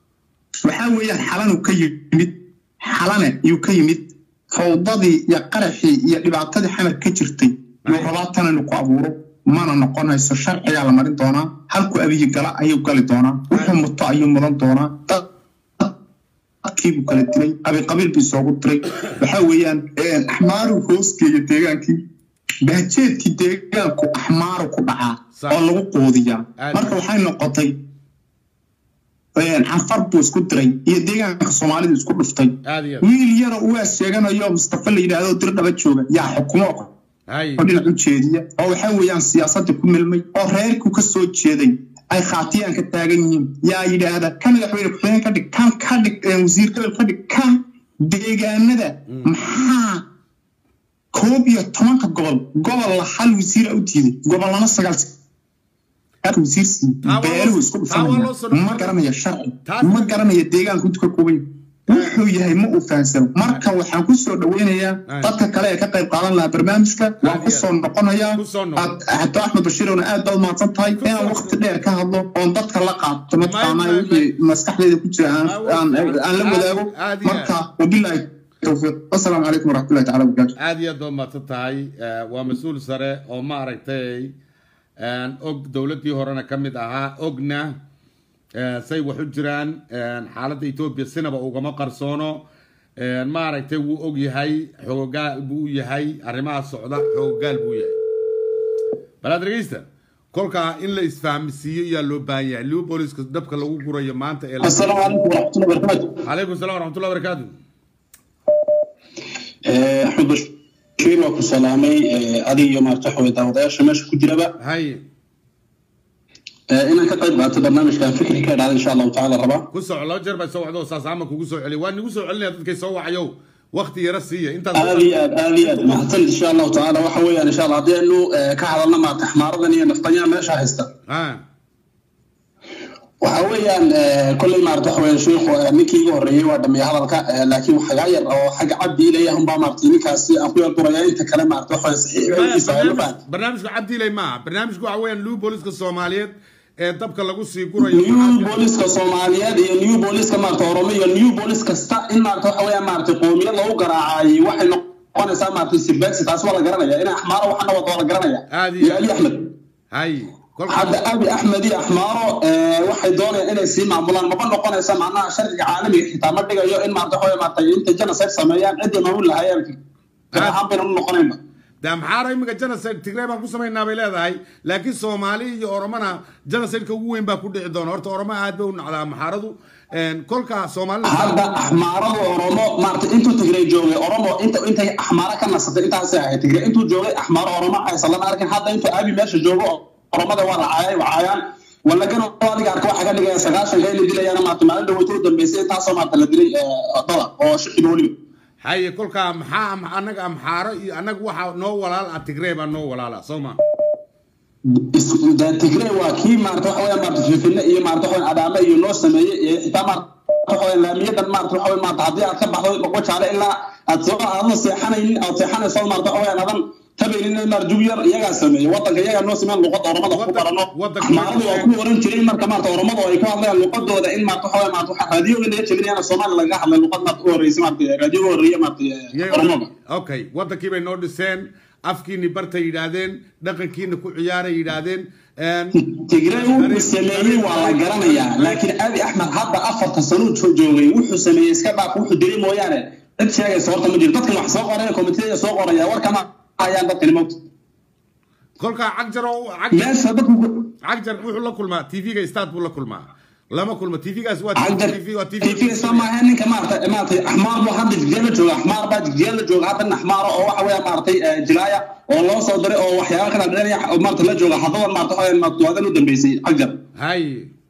waxaa weeyaan xalanuu ka yimid xalane ayuu ka yimid fawdadii iyo qaraxii iyo dhibaatadii xamar ka jirtay yuu rabaa tan inuu ku abuuro mana noqonayso sharcigaa la marin doonaa halkuu abiyi gala ayuu gali doonaa wuxuu muto ayuu mudan doonaa dad- dadkiibuu kala dilay qabiilqabiil buu isoogu diray waxaa weeyaan axmaaruu hoosgeeya deegaankii bahjeedkii deegaanku axmaaru ku dhacaa Sax. oo lagu quudiyaa Aad. marka waxay noqotay canfar buu isku diray iyo deegaanka soomaalida isku dhuftay aad iyo wiil yaro uwaas sheeganayo mustafa la yidhaahdo dir dhaba jooga yaa xukumo hay oo dhinac u jeediya oo waxa weeyaan siyaasadda ku milmay oo reerku ka soo jeeday ay khaatiyaan ka taagan yihiin yaa yidhaahda kan madaxweyne ku-xigeen ka dhig kan ka dhig eh, wasiir gobol ka dhig kan deegaanada maxaa koob iyo tobanka gobol gobol la hal wasiira u diiday gobolana sagaal halka wasiir sii Taa waa beeluhu loo- isku taa waa loo soo dhufanaya ma dhaqmay. garanaya sharci Taas- ma garanaya deegaanku intu ka kooban yahay wuxuu yahay ma uu fahansano marka waxaan ku soo dhaweynayaa Ay. dadka kale ee ka qayb qaadan lahaa barnaamijka waan ku soo noqonayaa Ku soo noqon. Aad- xataa axmed bashiirowna aad baad mahadsan tahay Ku soo inaan noqon. waqti dheer ka hadlo oon dadka la qaato mataqaanaa may- wixii maskaxdayda ku jira aan- Ah, aan aan la aad- wadaago aad iyo marka wabilaahi towfiiq wasalaamu calaykum waraxmatullahi tacala wabarakaatu aad iyo aad baad mahadsan tahay Eh, waa mas-uul sare oo ma aragtay een, og dowladdii horena ka mid ahaa ogna eh, say wax u jiraan een, xaaladda etoobiya sinaba ugama qarsoono een, ma aragtay wuu og yahay xoogaal buu u yahay arrimaha socda xoogaal buu yahay balaad dhegeysta kolkaa in la isfahmisiiyo ayaa loo baahan yahay liu booliska dabka lagu gurayo maanta ee la- السلام عليكم ورحمة الله وبركاته calaykum salaam waraxmatullahi wabarakaatu آه، أحمد بشير وكو سلامي آه، أدي يوم أرتاحوا داودايا ماشي كجربة hay إن كان قيد بعد برنامج كان فكري كان هذا إن شاء الله تعالى ربا ku soco laba jeer baa soo wacdo saas ama kugu soo celiya waa nigu soo celinaya dadkay soo wacayow waqti yara siiya intaas آلي آلي ما حصل إن شاء الله تعالى وحوي إن شاء الله هذه إنه آه، كحضرنا مع تحمار ذني نفطنيا ماشي هستا ha وحوي كل ما أرتاحوا يا شيخ نكي يوري ودمي هذا الكا لكن وحجاير أو حاجة عبدي إليه هم بامرتيني كاسي أخويا الدرجة أنت كلام أرتاحوا صحيح Maya, يسأل barnaamij- barnaamijku cabdiilay maaha barnaamijku waxa weeyaan luu booliska soomaaliyeed ee dabka lagu sii gurayo new booliska soomaaliyeed iyo new booliska maarata oromo iyo new bolis kasta in maarata waxa weeyaan maarata qoomiyad lagu garaacayay waxay noqonaysaa maarata sibexi taas waa la garanaya in axmaaro waxana wata waa la garanaya Aad iyo iyo ali axmed hay kolka hadda abi axmed iyo axmaaro eh, waxay doonayaan inay sii maamulaan maba noqonaysa macnaha sharciga caalamiga xitaa ma dhigayo in maarata waxa weeye maarata inta genocide sameeyaan ciddii maamul lahayeen Ah. ahaan bayna u noqonaynba de amxaara iminka genocide tigray baan ku samaynaa bay leedahay laakiin soomaali iyo oromona genocideka ugu weyn baa ku dhici doona horta oromo aad bay u nacdaa amxaaradu kolka soomaalida hadda axmaarada oromo maarata intuu tigray joogay oromo inta intay axmaara ka nasatay intaasay ahayd tigray intuu joogay axmaaro oromo aysan lama arkin hadda intuu abi meesha joogo oromada waa racaayay wacaayaan walagana adiga arka waxaa ka dhigaya sagaashanka in la dilayana maarata maalin dhaweyta u dambeysay intaasoo maarata la dilay eh, dada oo shicib weliba haye kolka maxaa am- anaga amxaaro iyo anaga waxaa noo walaal ah tigray baa noo walaala soo ma Is- da- tigray waa kii maarata waxa weya maarata fifine iyo maarata waxa weya adaame iyo noo sameeyey iyo xitaa maarata waxa weya laamiyadan maarata waxa weya maarata haddii aad ka baxdo boqo jaale ilaa aad soo aadan seexanaynin aad seexanayso maarata waxa weya aadan tabaynin in maar jug yar iyagaa sameeyey wadanka iyagaa noo sameeyeen luqadda oromada ku Wadan- barano wadanka axmaaradu waa wadanka- ku oran jiray marka maarata oromadu ay ku hadlayaan luqadooda in maarata waxa weya maarata waxa raadiyoga laga jebinayana soomaali lagaga hadlay luqad maarata u horreysay maarata raadiyoga horreeya maarata Yay- oromoga okay wadankii bay noo dhiseen afkiini bartay yidhaahdeen dhaqankiina ku ciyaaray yidhaahdeen tigray wuxuu sameeyey waa la garanayaa laakiin abi axmed hadda afarta sanuu jo- joogay wuxuu sameeyey iska dhaaf wuxuu dilay mooyaane cid sheegaysa horta ma jiro dadkan wax soo qoraya komitiyada soo qoraya warkama hayaan dadkani mawta kolka cagjar oo cagjar meesha dadku cagjar wuxuu la kulmaa tvga start buu la kulmaa lama kulmo tvgaas waa cagdar TV waa TV tiifigaysa maaha ninka maarata maarata axmaar buu hadda jigjeer la jooga axmaar baa jigjeer la jooga hadda nin axmaara oo waxa weya maaratay eh, jilaaya oo loo soo diray oo waxyaaba kala dheeraya oo maarata la jooga haddadan maarata waxa weya maarata waadan u dambeysay cagjar hay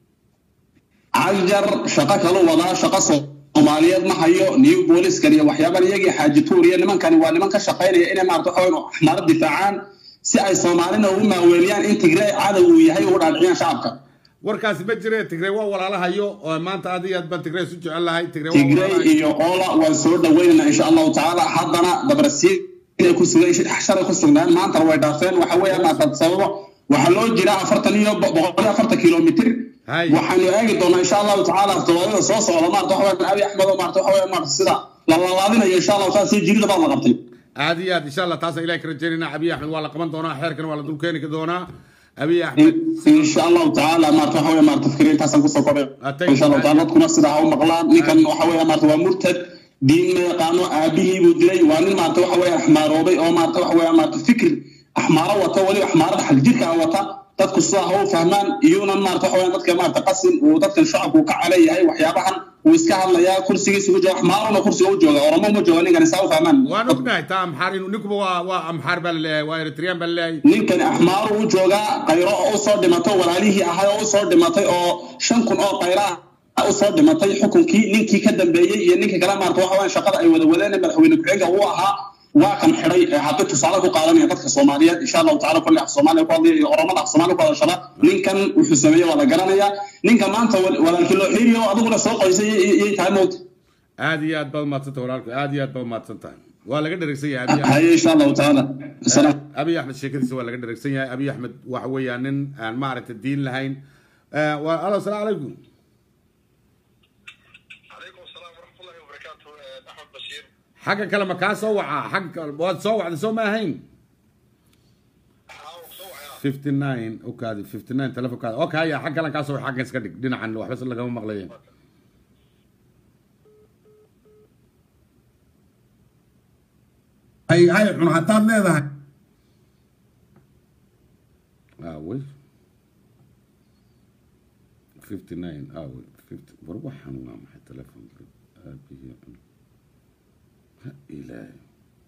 cagjar shaqo kalu wadaa shaqo soomaaliyeed ma hayo new booliskan iyo waxyaaban iyagii xaaji tuur iyo nimankani waa niman ka shaqaynaya inay maarata waxa weyn axmaaro difaacaan si ay soomaalina ugu maaweeliyaan in tigray cadow uu yahay ugu dhaadhiciyaan shacabka warkaasi ma jire tigray waa walaalahayo oo maanta aad iyo aad baan tigray isu jecel lahay tigray waa tigray walaalahayo. iyo oola waan soo dhaweynaynaa insha allahu tacaala haddana dabarasiin inay ku sugan shalay ku sugnaan maantana way dhaafeen waxa weeyaan maarata sababo waxaa loo jiraa afartan iyo bo- boqol iyo afartan kilomitir Hay. waxaanu eegi doonaa insha allahu tacaala todobaadada soo socda maarata waxa weeyaan abi axmed oo maarata waxa weeyaan maarata sida la lalaadinayo insha allahu taala si jirida baad la qabtay aad iyo aad insha allah taasa ilahay ka rajaynayna abiy axmed waa la qaban doonaa xeerkana waa la dulkeeni doonaa abiy axmed insha allahu tacaala maarata waxa weeyaan maarata fikir intaasaan kusoo kobay Atay. insha allahu taala dadkuna sida ha u maqlaan ninkan waxa weeyaan maarata waa murtad diin ma yaqaano aabihii buu dilay waa nin maarata waxa weeyaan axmaaroobay oo maarata waxa weeyaan maarata fikir axmaaro wata weliba axmaarada xal jirka wata dadku sidaa ha u fahmaan iyuunan maarata waxa weeyaan dadka maarata qasin uu dadkan shacabku ka caleeyahay waxyaabahan uu iska hadlayaa kursigiisa ku jooga axmaaruna kursiga u jooga oromo ma jooga ninkan saa u fahmaan waan ognahay taa amxaar inuu ninkuba waa waa amxaar baa laleeyahay waa eritreyaan baa laleeyahay ninkan axmaaru u joogaa qayro oo usoo dhimatay walaalihii ahay oo usoo dhimatay oo shan kun oo qayra ah usoo dhimatay xukunkii ninkii ka dambeeyey iyo ninkii kale maarata waxa weeyaan shaqada ay wada wadeen ee madaxweyne ku-xigeenka uu ahaa waa kan xidhay ee hadda tusaale ku qaadanaya dadka soomaaliyeed insha allahu tacala kulli af soomaaliya ku hadlaya iyo oromada af soomaaliya ku hadashada ninkan wuxuu sameeye waa la garanaya ninka maanta wal- walaalkii loo xiiriyo adiguna soo qoysay iyay tahay moogta aad iyo aad baad umaadsantahay walaalku aad iyo aad baad umaadsan tahay waa laga dheregsan yahay abiy axmed haye insha allahu tacaala salaam abiy axmed sheekadiisa waa laga dheregsan yahay abiy axmed waxa weeyaan nin aan maaragta diin lahayn Eh, waa alo asalaamu calaykum عليكم السلام ورحمة الله وبركاته آه، أحمد بشير xagga kale ma kaa soo wacaa xagga kale waad soo wacday soo ma ahayn حاول صوعي 59 okaadi 59 telefonkaada okay ya xag kalan kaa soo xaggan iska dhig dhinacan waxba lagama maqlaye ay hay cun hataad leedahay aawey 59 aawey 50 war waxaan waa maxay telefonka aabihii cun ha ilaahay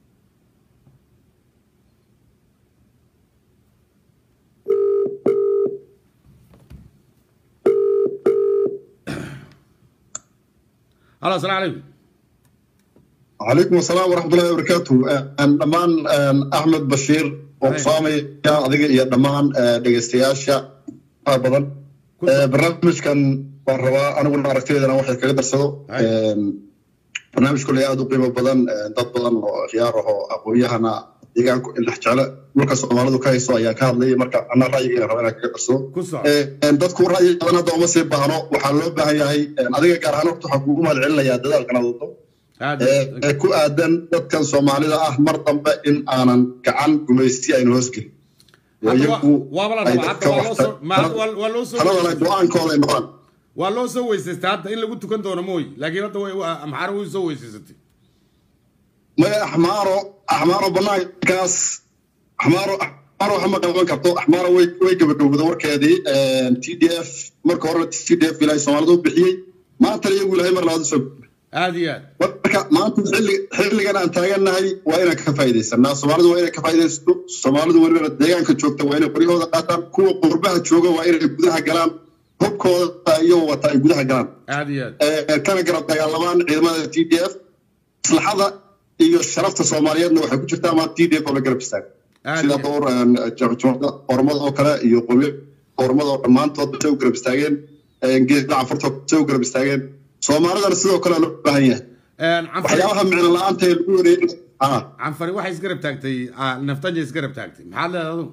halo asalaamu calaykum عليكم السلام ورحمة الله وبركاته أن دمان أن أحمد بشير وقصامي يا أديك يا دمان دقيستياشا بدن برنامج كان والروا أنا قلنا عرفتي أنا واحد كذا درسه برنامج كله يا قيمة بدن ضد بدن وخياره أقوياء deegaanku in dhex jeclo dhulka soomaalidu ka hayso ayaan ka hadlayay marka ana ra'yiga raba inaan kaga darsado ku soco dadku ra'yi badan hadda uma sii baahno waxaa loo baahan yahay adiga gaar ahaan horta waxaan kugu mahad celinayaa dadaalkan aad wado aad ee ku aadan dadkan soomaalida ah mar dambe in aanan gacan gumaysti aynu hoosgelin oo iyagu waaba la ay rabaa dadka hadda waa loo waxta- soo ma- waa- waa loo soo taladana go-aankooda ay noqdaan waa loo soo weysaystay hadda in lagu tukan doono mooy laakiin hadda way waa- amxaaro way soo weysaysatay maya axmaaro axmaaro banaankaas axmaaro axmaaro waxa ma qaban karto axmaaro way way gabagabowda warkeedii t d f marka horena t d f ilaahay soomaalida u bixiyey maantana iyagu ilaahay mar labaad usoo aad iyo aad marka maanta xilli xilligan aan taagannahay waa inaan ka faa'iidaysanaa soomaalidu waa inay ka faa'iidaysato soomaalidu welibana deegaanka joogta waa inay qoryahooda qaataan kuwa qurbaha jooga waa inay gudaha galaan hubkooda iyagoo wata ay gudaha galaan aad iyo aad ee, kana garab dagaalamaan ciidamada t d f maslaxada iyo sharafta soomaaliyeedna waxay ku jirtaa ama t d f oo la garab istaago aad sida iyo aad dhowr jamcada ormada oo kale iyo qowmiya ormada oo dhammaantood say u garab istaageen geeda cafarta say u garab istaageen soomaalidana sidoo kale loo baahan yahay Een, canfari waxyaabaha micno la-aanta ee lagu wareegay ah canfari waxay isgarab taagtay ah, naftanja isgarab taagtay maxaad leedahay adigu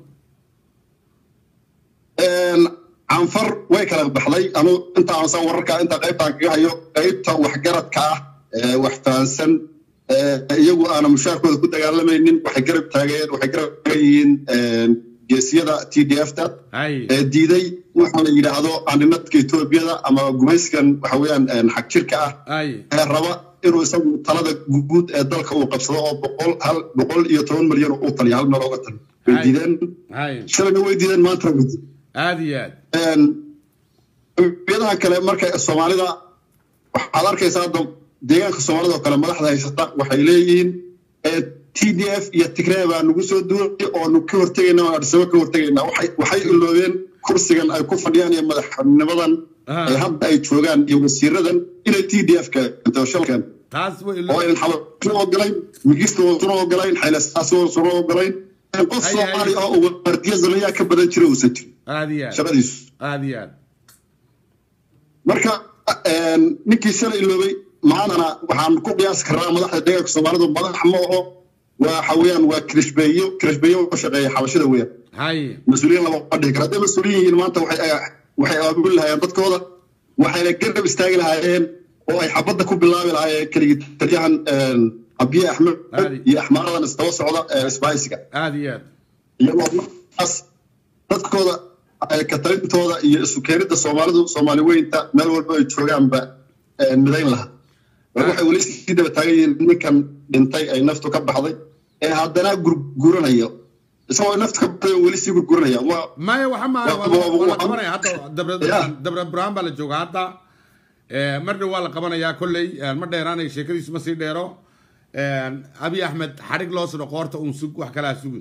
een, canfar way kala baxday anu inta aansan wararka inta qaybtaan kaga hayo qaybta waxgaradka ah ee wax fahansan ee, iyagu aana mushaarkooda ku dagaalamaynin waxay garab taageen waxay garab taagan yihiin een, geesiyada t d f ta hay ee diiday waxa la yidhaahdo andhinadka etoobiyada ama gumayskan waxa weeyaan een, xag jirka ah hay ee raba inuu isagu talada guud ee dalka uu qabsado oo boqol hal boqol iyo toban milyan uu taliya hal meel ooga taliyo way Ay. diideen hay shalayna way diideen maantana way diideen aad iyo aad qowmiyadaha kale marka soomaalida waxaad arkaysaa hadda deegaanka soomaalida oo kale madaxda haysata waxay leeyihiin t d f iyo tigree baa nagu soo duulay oonu ka hortegayna oo adhisabo ka hortegayna waxay waxay iloobeen kursigan ay ku fadhiyaan iyo madaxnimadan Ah. ee hadda ay joogaan iyo wasiiradan inay t d f keento shalkeen taas way oo aynan xabasuna ogolayn migisto suna ogolayn xaylasaasi suna ogolayn qof Ay, ay. soomaali oo uga mardiya zamayaa ka badan jira uusan jirin aad iyo aad shaqadiisu aad iyo aad marka een, ninkii shalay iloobay maantana waxaan ku qiyaasi karnaa madaxda deegaanka soomaalidu madax ma aho waxa weeyaan waa kirishbeeyo kirishbeeyo oo shaqeeya xabashida weeyaan hay mas-uuliyiin lama dhihi karo hadday mas-uuliyiin yihiin maanta waxay waxay aabuli lahaayeen dadkooda waxayna garab istaagi lahaayeen oo ay xabadda ku bilaabi lahaayeen keligii taliyahan een, abiye axmed Aadi. iyo axmaaradan isdaba socda ee isbaaysiga aad iyo aad iyagoo markaas dadkooda ay ka talintooda iyo isu keenidda soomaalidu soomaali weynta meel walba ay joogaanba ee, midayn lahaa war waxay weli sii daba taagan yihiin ninkan dhintay ay naftu ka baxday ee haddana gurguranayo isagoo nafta ka badan weli sii gurguranaya waa maya waxa maaha Waa- waa la- waa- waa la waa- qabanaya hadda dabra Ya. dabra burhaan baa la jooga hadda Eh, mar dhow waa la qabanayaa kolley eh, ma dheeraanay sheekadiisu ma sii dheero Eh, abiy axmed xadhig loo sidho qoorta uun sug wax kalaa sugin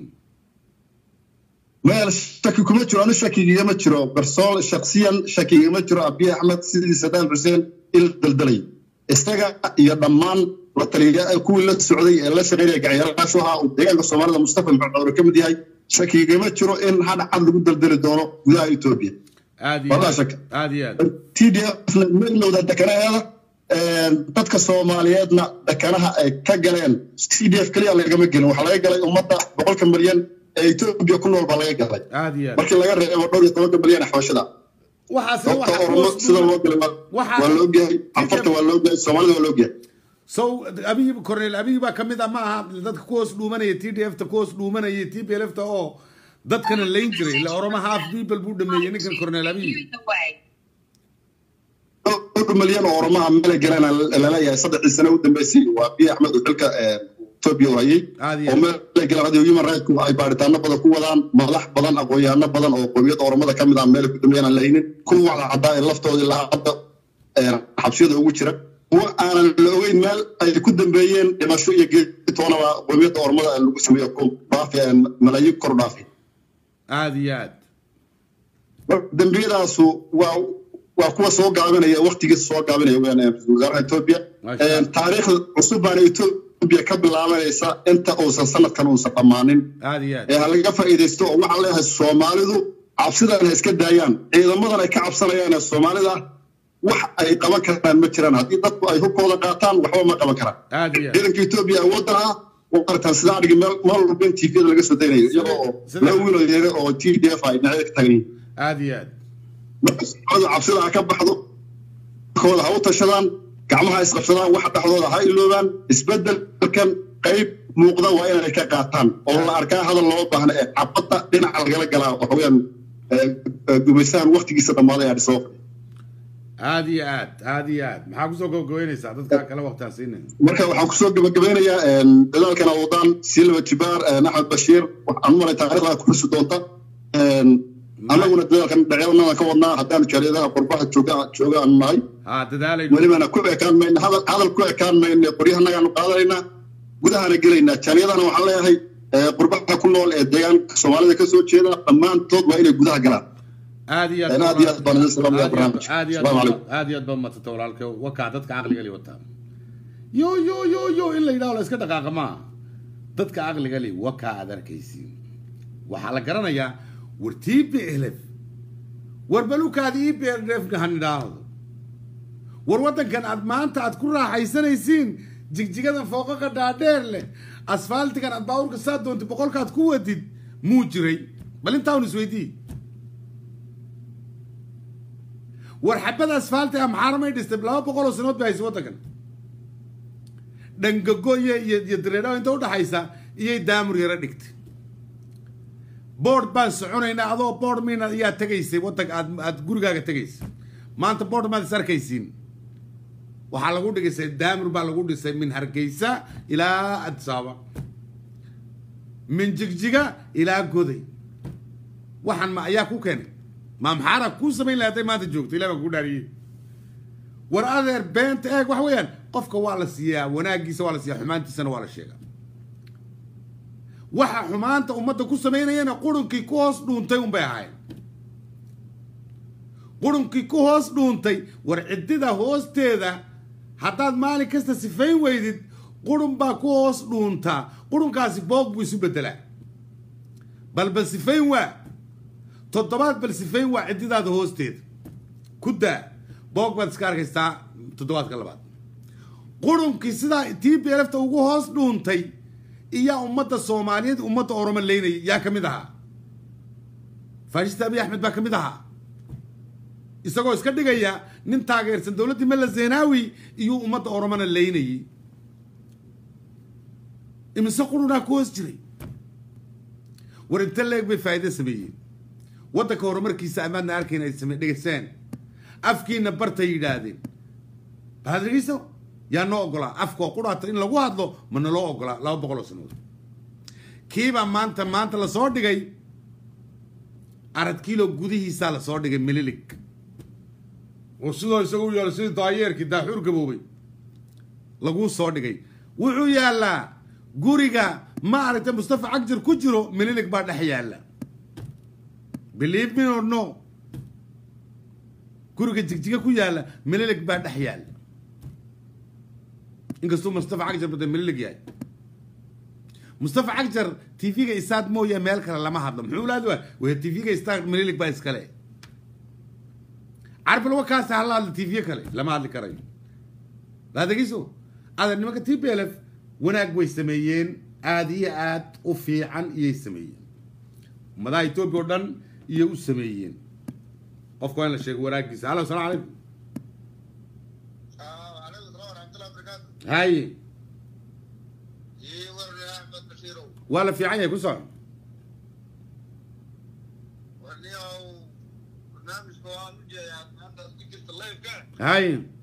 meel shaki kuma jiro anu shakigigama jiro barsool shaksiyan shakigigama jiro abiy axmed sidii sadaam xuseen il daldalay isaga iyo dhammaan la taliya kuwii la socday ee la shaqeynaya gacyaalaashu ahaa uu deegaanka soomaalida mustafa maxamed cawre ka mid yahay shakigigama jiro in hadh cad lagu daldali doono gudaha etoobiya aad iyo Wallah aad shaka. aad iyo aad tdf ma ilowda dekanaheeda dadka soomaaliyeedna dekanaha ay ka galeen tdf keliya lagama gelin waxaa laga galay ummadda boqolka milyan ee etoobiya ku nool baa laga galay aad iyo aad markii laga reebo dhowr iyo tobanka milyan ee xabashada waxaas sababta waxa oromo hoos sida dhuuma- loo galay waa- Waxaa- waa loo geeyay cafarta waa loo geeyay soomaalida waa loo geeyay so abiy cornel abiy baa kamid ah ma aha dadka ku hoos dhuumanaya t d f ta ku hoos dhuumanaya t p l f ta oo dadkana layn jiray ila oromo half people buu dhameeyey ninkan cornel abiy dhowr milyan oo oromaha meelay galeen laleeyahay saddexdii sane u dambeysay waa abiy axmed uu xilka etoobiya u hayay Aad iyo oo aad. meelay galeen adigo human rights ay baaritaano badan ku wadaan madax badan aqoon-yahano badan oo qowmiyadda oromada ka mid ah meelay ku dambeeyaan aan lahaynin kuwa wada caddaa ee laftooda ilaa hadda ee, xabsiyada ugu jira kuwa aanan la ogeyn meel ay ku dambeeyeen dhimasho iyo geedi toonaba qowmiyadda oromada ee lagu sameeyo ku dhaafi ee malaayiin kor u dhaafi aad iyo aad dembiyadaasu waa waa kuwa soo gaabinaya waqtigiisa soo gaabinaya weeyaan ee ra'iisul wasaaraha Ethiopia Masha Een, Allah. taariikhda cusub baana Ethiopia ka bilaabanaysa inta uusan sanadkan uusan dhammaanin aad iyo aad ee ha laga faa'iidaysto oo waxaa leeyahay Soomaalidu cabsidan ha iska daayaan ciidamadan ay ka cabsanayaan ee Soomaalida wax ay qaban karaan ma jiraan haddii dadku ay hubkooda qaataan waxba ma qaban karaan aad iyo aad ciidanka Ethiopia awooddan ah waa aragtaan sida adhigi meel meel walba in TV da laga soo daynayo iyagoo oo Sida- laba wiil oo yaryar oo TDF ay dhinacyada ka taagan yihiin aad iyo aad marka soomaalida cabsida ha ka baxdo kooda ha u tashadaan gacmaha isqabsadaan waxa dhexdooda ha iloobaan isbedelkan qayb muuqda waa inay ka qaataan oo la arkaa hadal loo baahna ee cabadda dhinaca lagala galaa waxa weeyaan gumaysahan waqtigiisa dhammaaday adhiso aad iyo aad aad iyo aad maxaa kusoo gabagabeynaysaa dadka kale waqtiaan siinin marka waxaan kusoo gabagabeynayaa dadaalkan wadaan silva jibaar axmed bashiir waxaan u malay taariikhda ku xusi doonta annaguna dadaalkan dhacyadanadan ka wadnaa haddaanu jaariyadaha qurbaha jooga jooga aanu nahay ha dadaalay welibana ku ekaan mayna hadal hadal ku ekaan mayna qoryahanagaan qaadanaynaa gudahana gelaynaa jaaniyadana waxaan leeyahay ee, qurbaha ku nool ee deegaanka soomaalida ka soo jeeda dhammaantood waa inay gudaha galaan aad iyo Een, aad iyo aad baan idin salaamayaa barnaamijka. aad iyo Asalaamu aad calaykum. aad iyo aad baa madsata walaalka wakaa dadka caqliga li wataa yo yo yo yo in la yidhaho la iska dhaqaaqa maa dadka caqliga li wakaa aad arkaysiin waxaa la garanayaa war t b lf war balukaadi e b lf han idhaahdo war waddankan aad maanta aad ku raaxaysanaysiin jigjigadan fooqaqa dhaadheer leh asfaaltigan aad baabuurka saa doontid boqolkaad ku wadid muu jiray bal intaa un isweydii war xabada asfaalti ah maxaa ramay dhistay laba boqol oo sanood bay haysay waddankan dhangago iyo iyo iyo dareedhaw inta udhaxaysa iyay daamur yaro dhigtay board baan soconaynaa adoo board miina ayaa tegaysay waddanka aad aad gurigaaga tegaysay maanta board maad is arkaysiin waxaa lagu dhigisay daamur baa lagu dhisay min hargeysa ilaa addis ababa min jigjiga ilaa goday waxaan ma ayaa ku keenay ma maxaara kuu samayn lahay hadday maanta joogto ilah baan kuu dhaariyey war adeer beenta eeg wax weeyaan qofka waa la siiyaa wanaagiisa waa la siiyaa xumaantiisana waa la sheegaa waxa xumaanta ummadda ku samaynayana qurunkii ku hoos dhuuntay unbay ahayd qurunkii ku hoos dhuuntay war ciddida hoosteeda haddaad maalin kasta sifayn weydid qurun baa ku hoos dhuuntaa qurunkaasi boog buu isu bedelaa bal bal sifayn waa toddobaad bal sifayn waa ciddidaada hoosteeda ku daa boog baad iska arkaysaa toddobaadka labaad qurunkii sidaa t b lfta ugu hoos dhuuntay iyaa ummadda soomaaliyeed ummadda oromo leynayay yaa ka mid ahaa faashista abiy axmed baa ka mid ahaa isagoo iska dhigaya nin taageersan dowladdii mella zeenaawi iyuu ummadda oromona leynayay imise qurunaa ku hoos jiray war inta leeg bay faa'iido sameeyeen waddanka horumarkiisa amaadna arkayn ay same dhegayseen afkiina bartay yidhaahdeen waxaad dhegeyso yaa noo ogolaa afkoo qudhaata in lagu hadlo ma naloo ogolaa laba boqol oo sanood kiibaa maanta maanta lasoo dhigay arad kiilo gudihiisaa lasoo dhigay mililig oo sidoo isagu u yaalo sidii daayeerkii daaxuur gaboobay laguu soo dhigay wuxuu yaallaa guriga ma aragtay mustafa cagjar ku jiro mililig baa dhex yaalla believe me or no guriga jigjiga ku yaalla mililig baa dhex yaalla inkastuu mustafa cagjar bada mililig yahay mustafa cagjar tv-ga isaad mooya meel kale lama hadlo muxuu laadi waa waya tv-ga isaad mililig baa iskale carfil wakaasi hala hadla tv kale lama hadli karayo laadegeyso ada nimanka t p l f wanaag way sameeyeen aada iyo aad u fiican iyay sameeyeen ummadaha etoobiya oo dhan iyay u sameeyeen qofka waa in la sheego wanaagiisa halo asalamu calaykum عليكم السلام ورحمة الله وبركاته haye إيه ورني يا أحمد بشيرو waa la fiican yahay ku soco ورني أو برنامج قوام جاي أنت ذكرت الله يبقى haye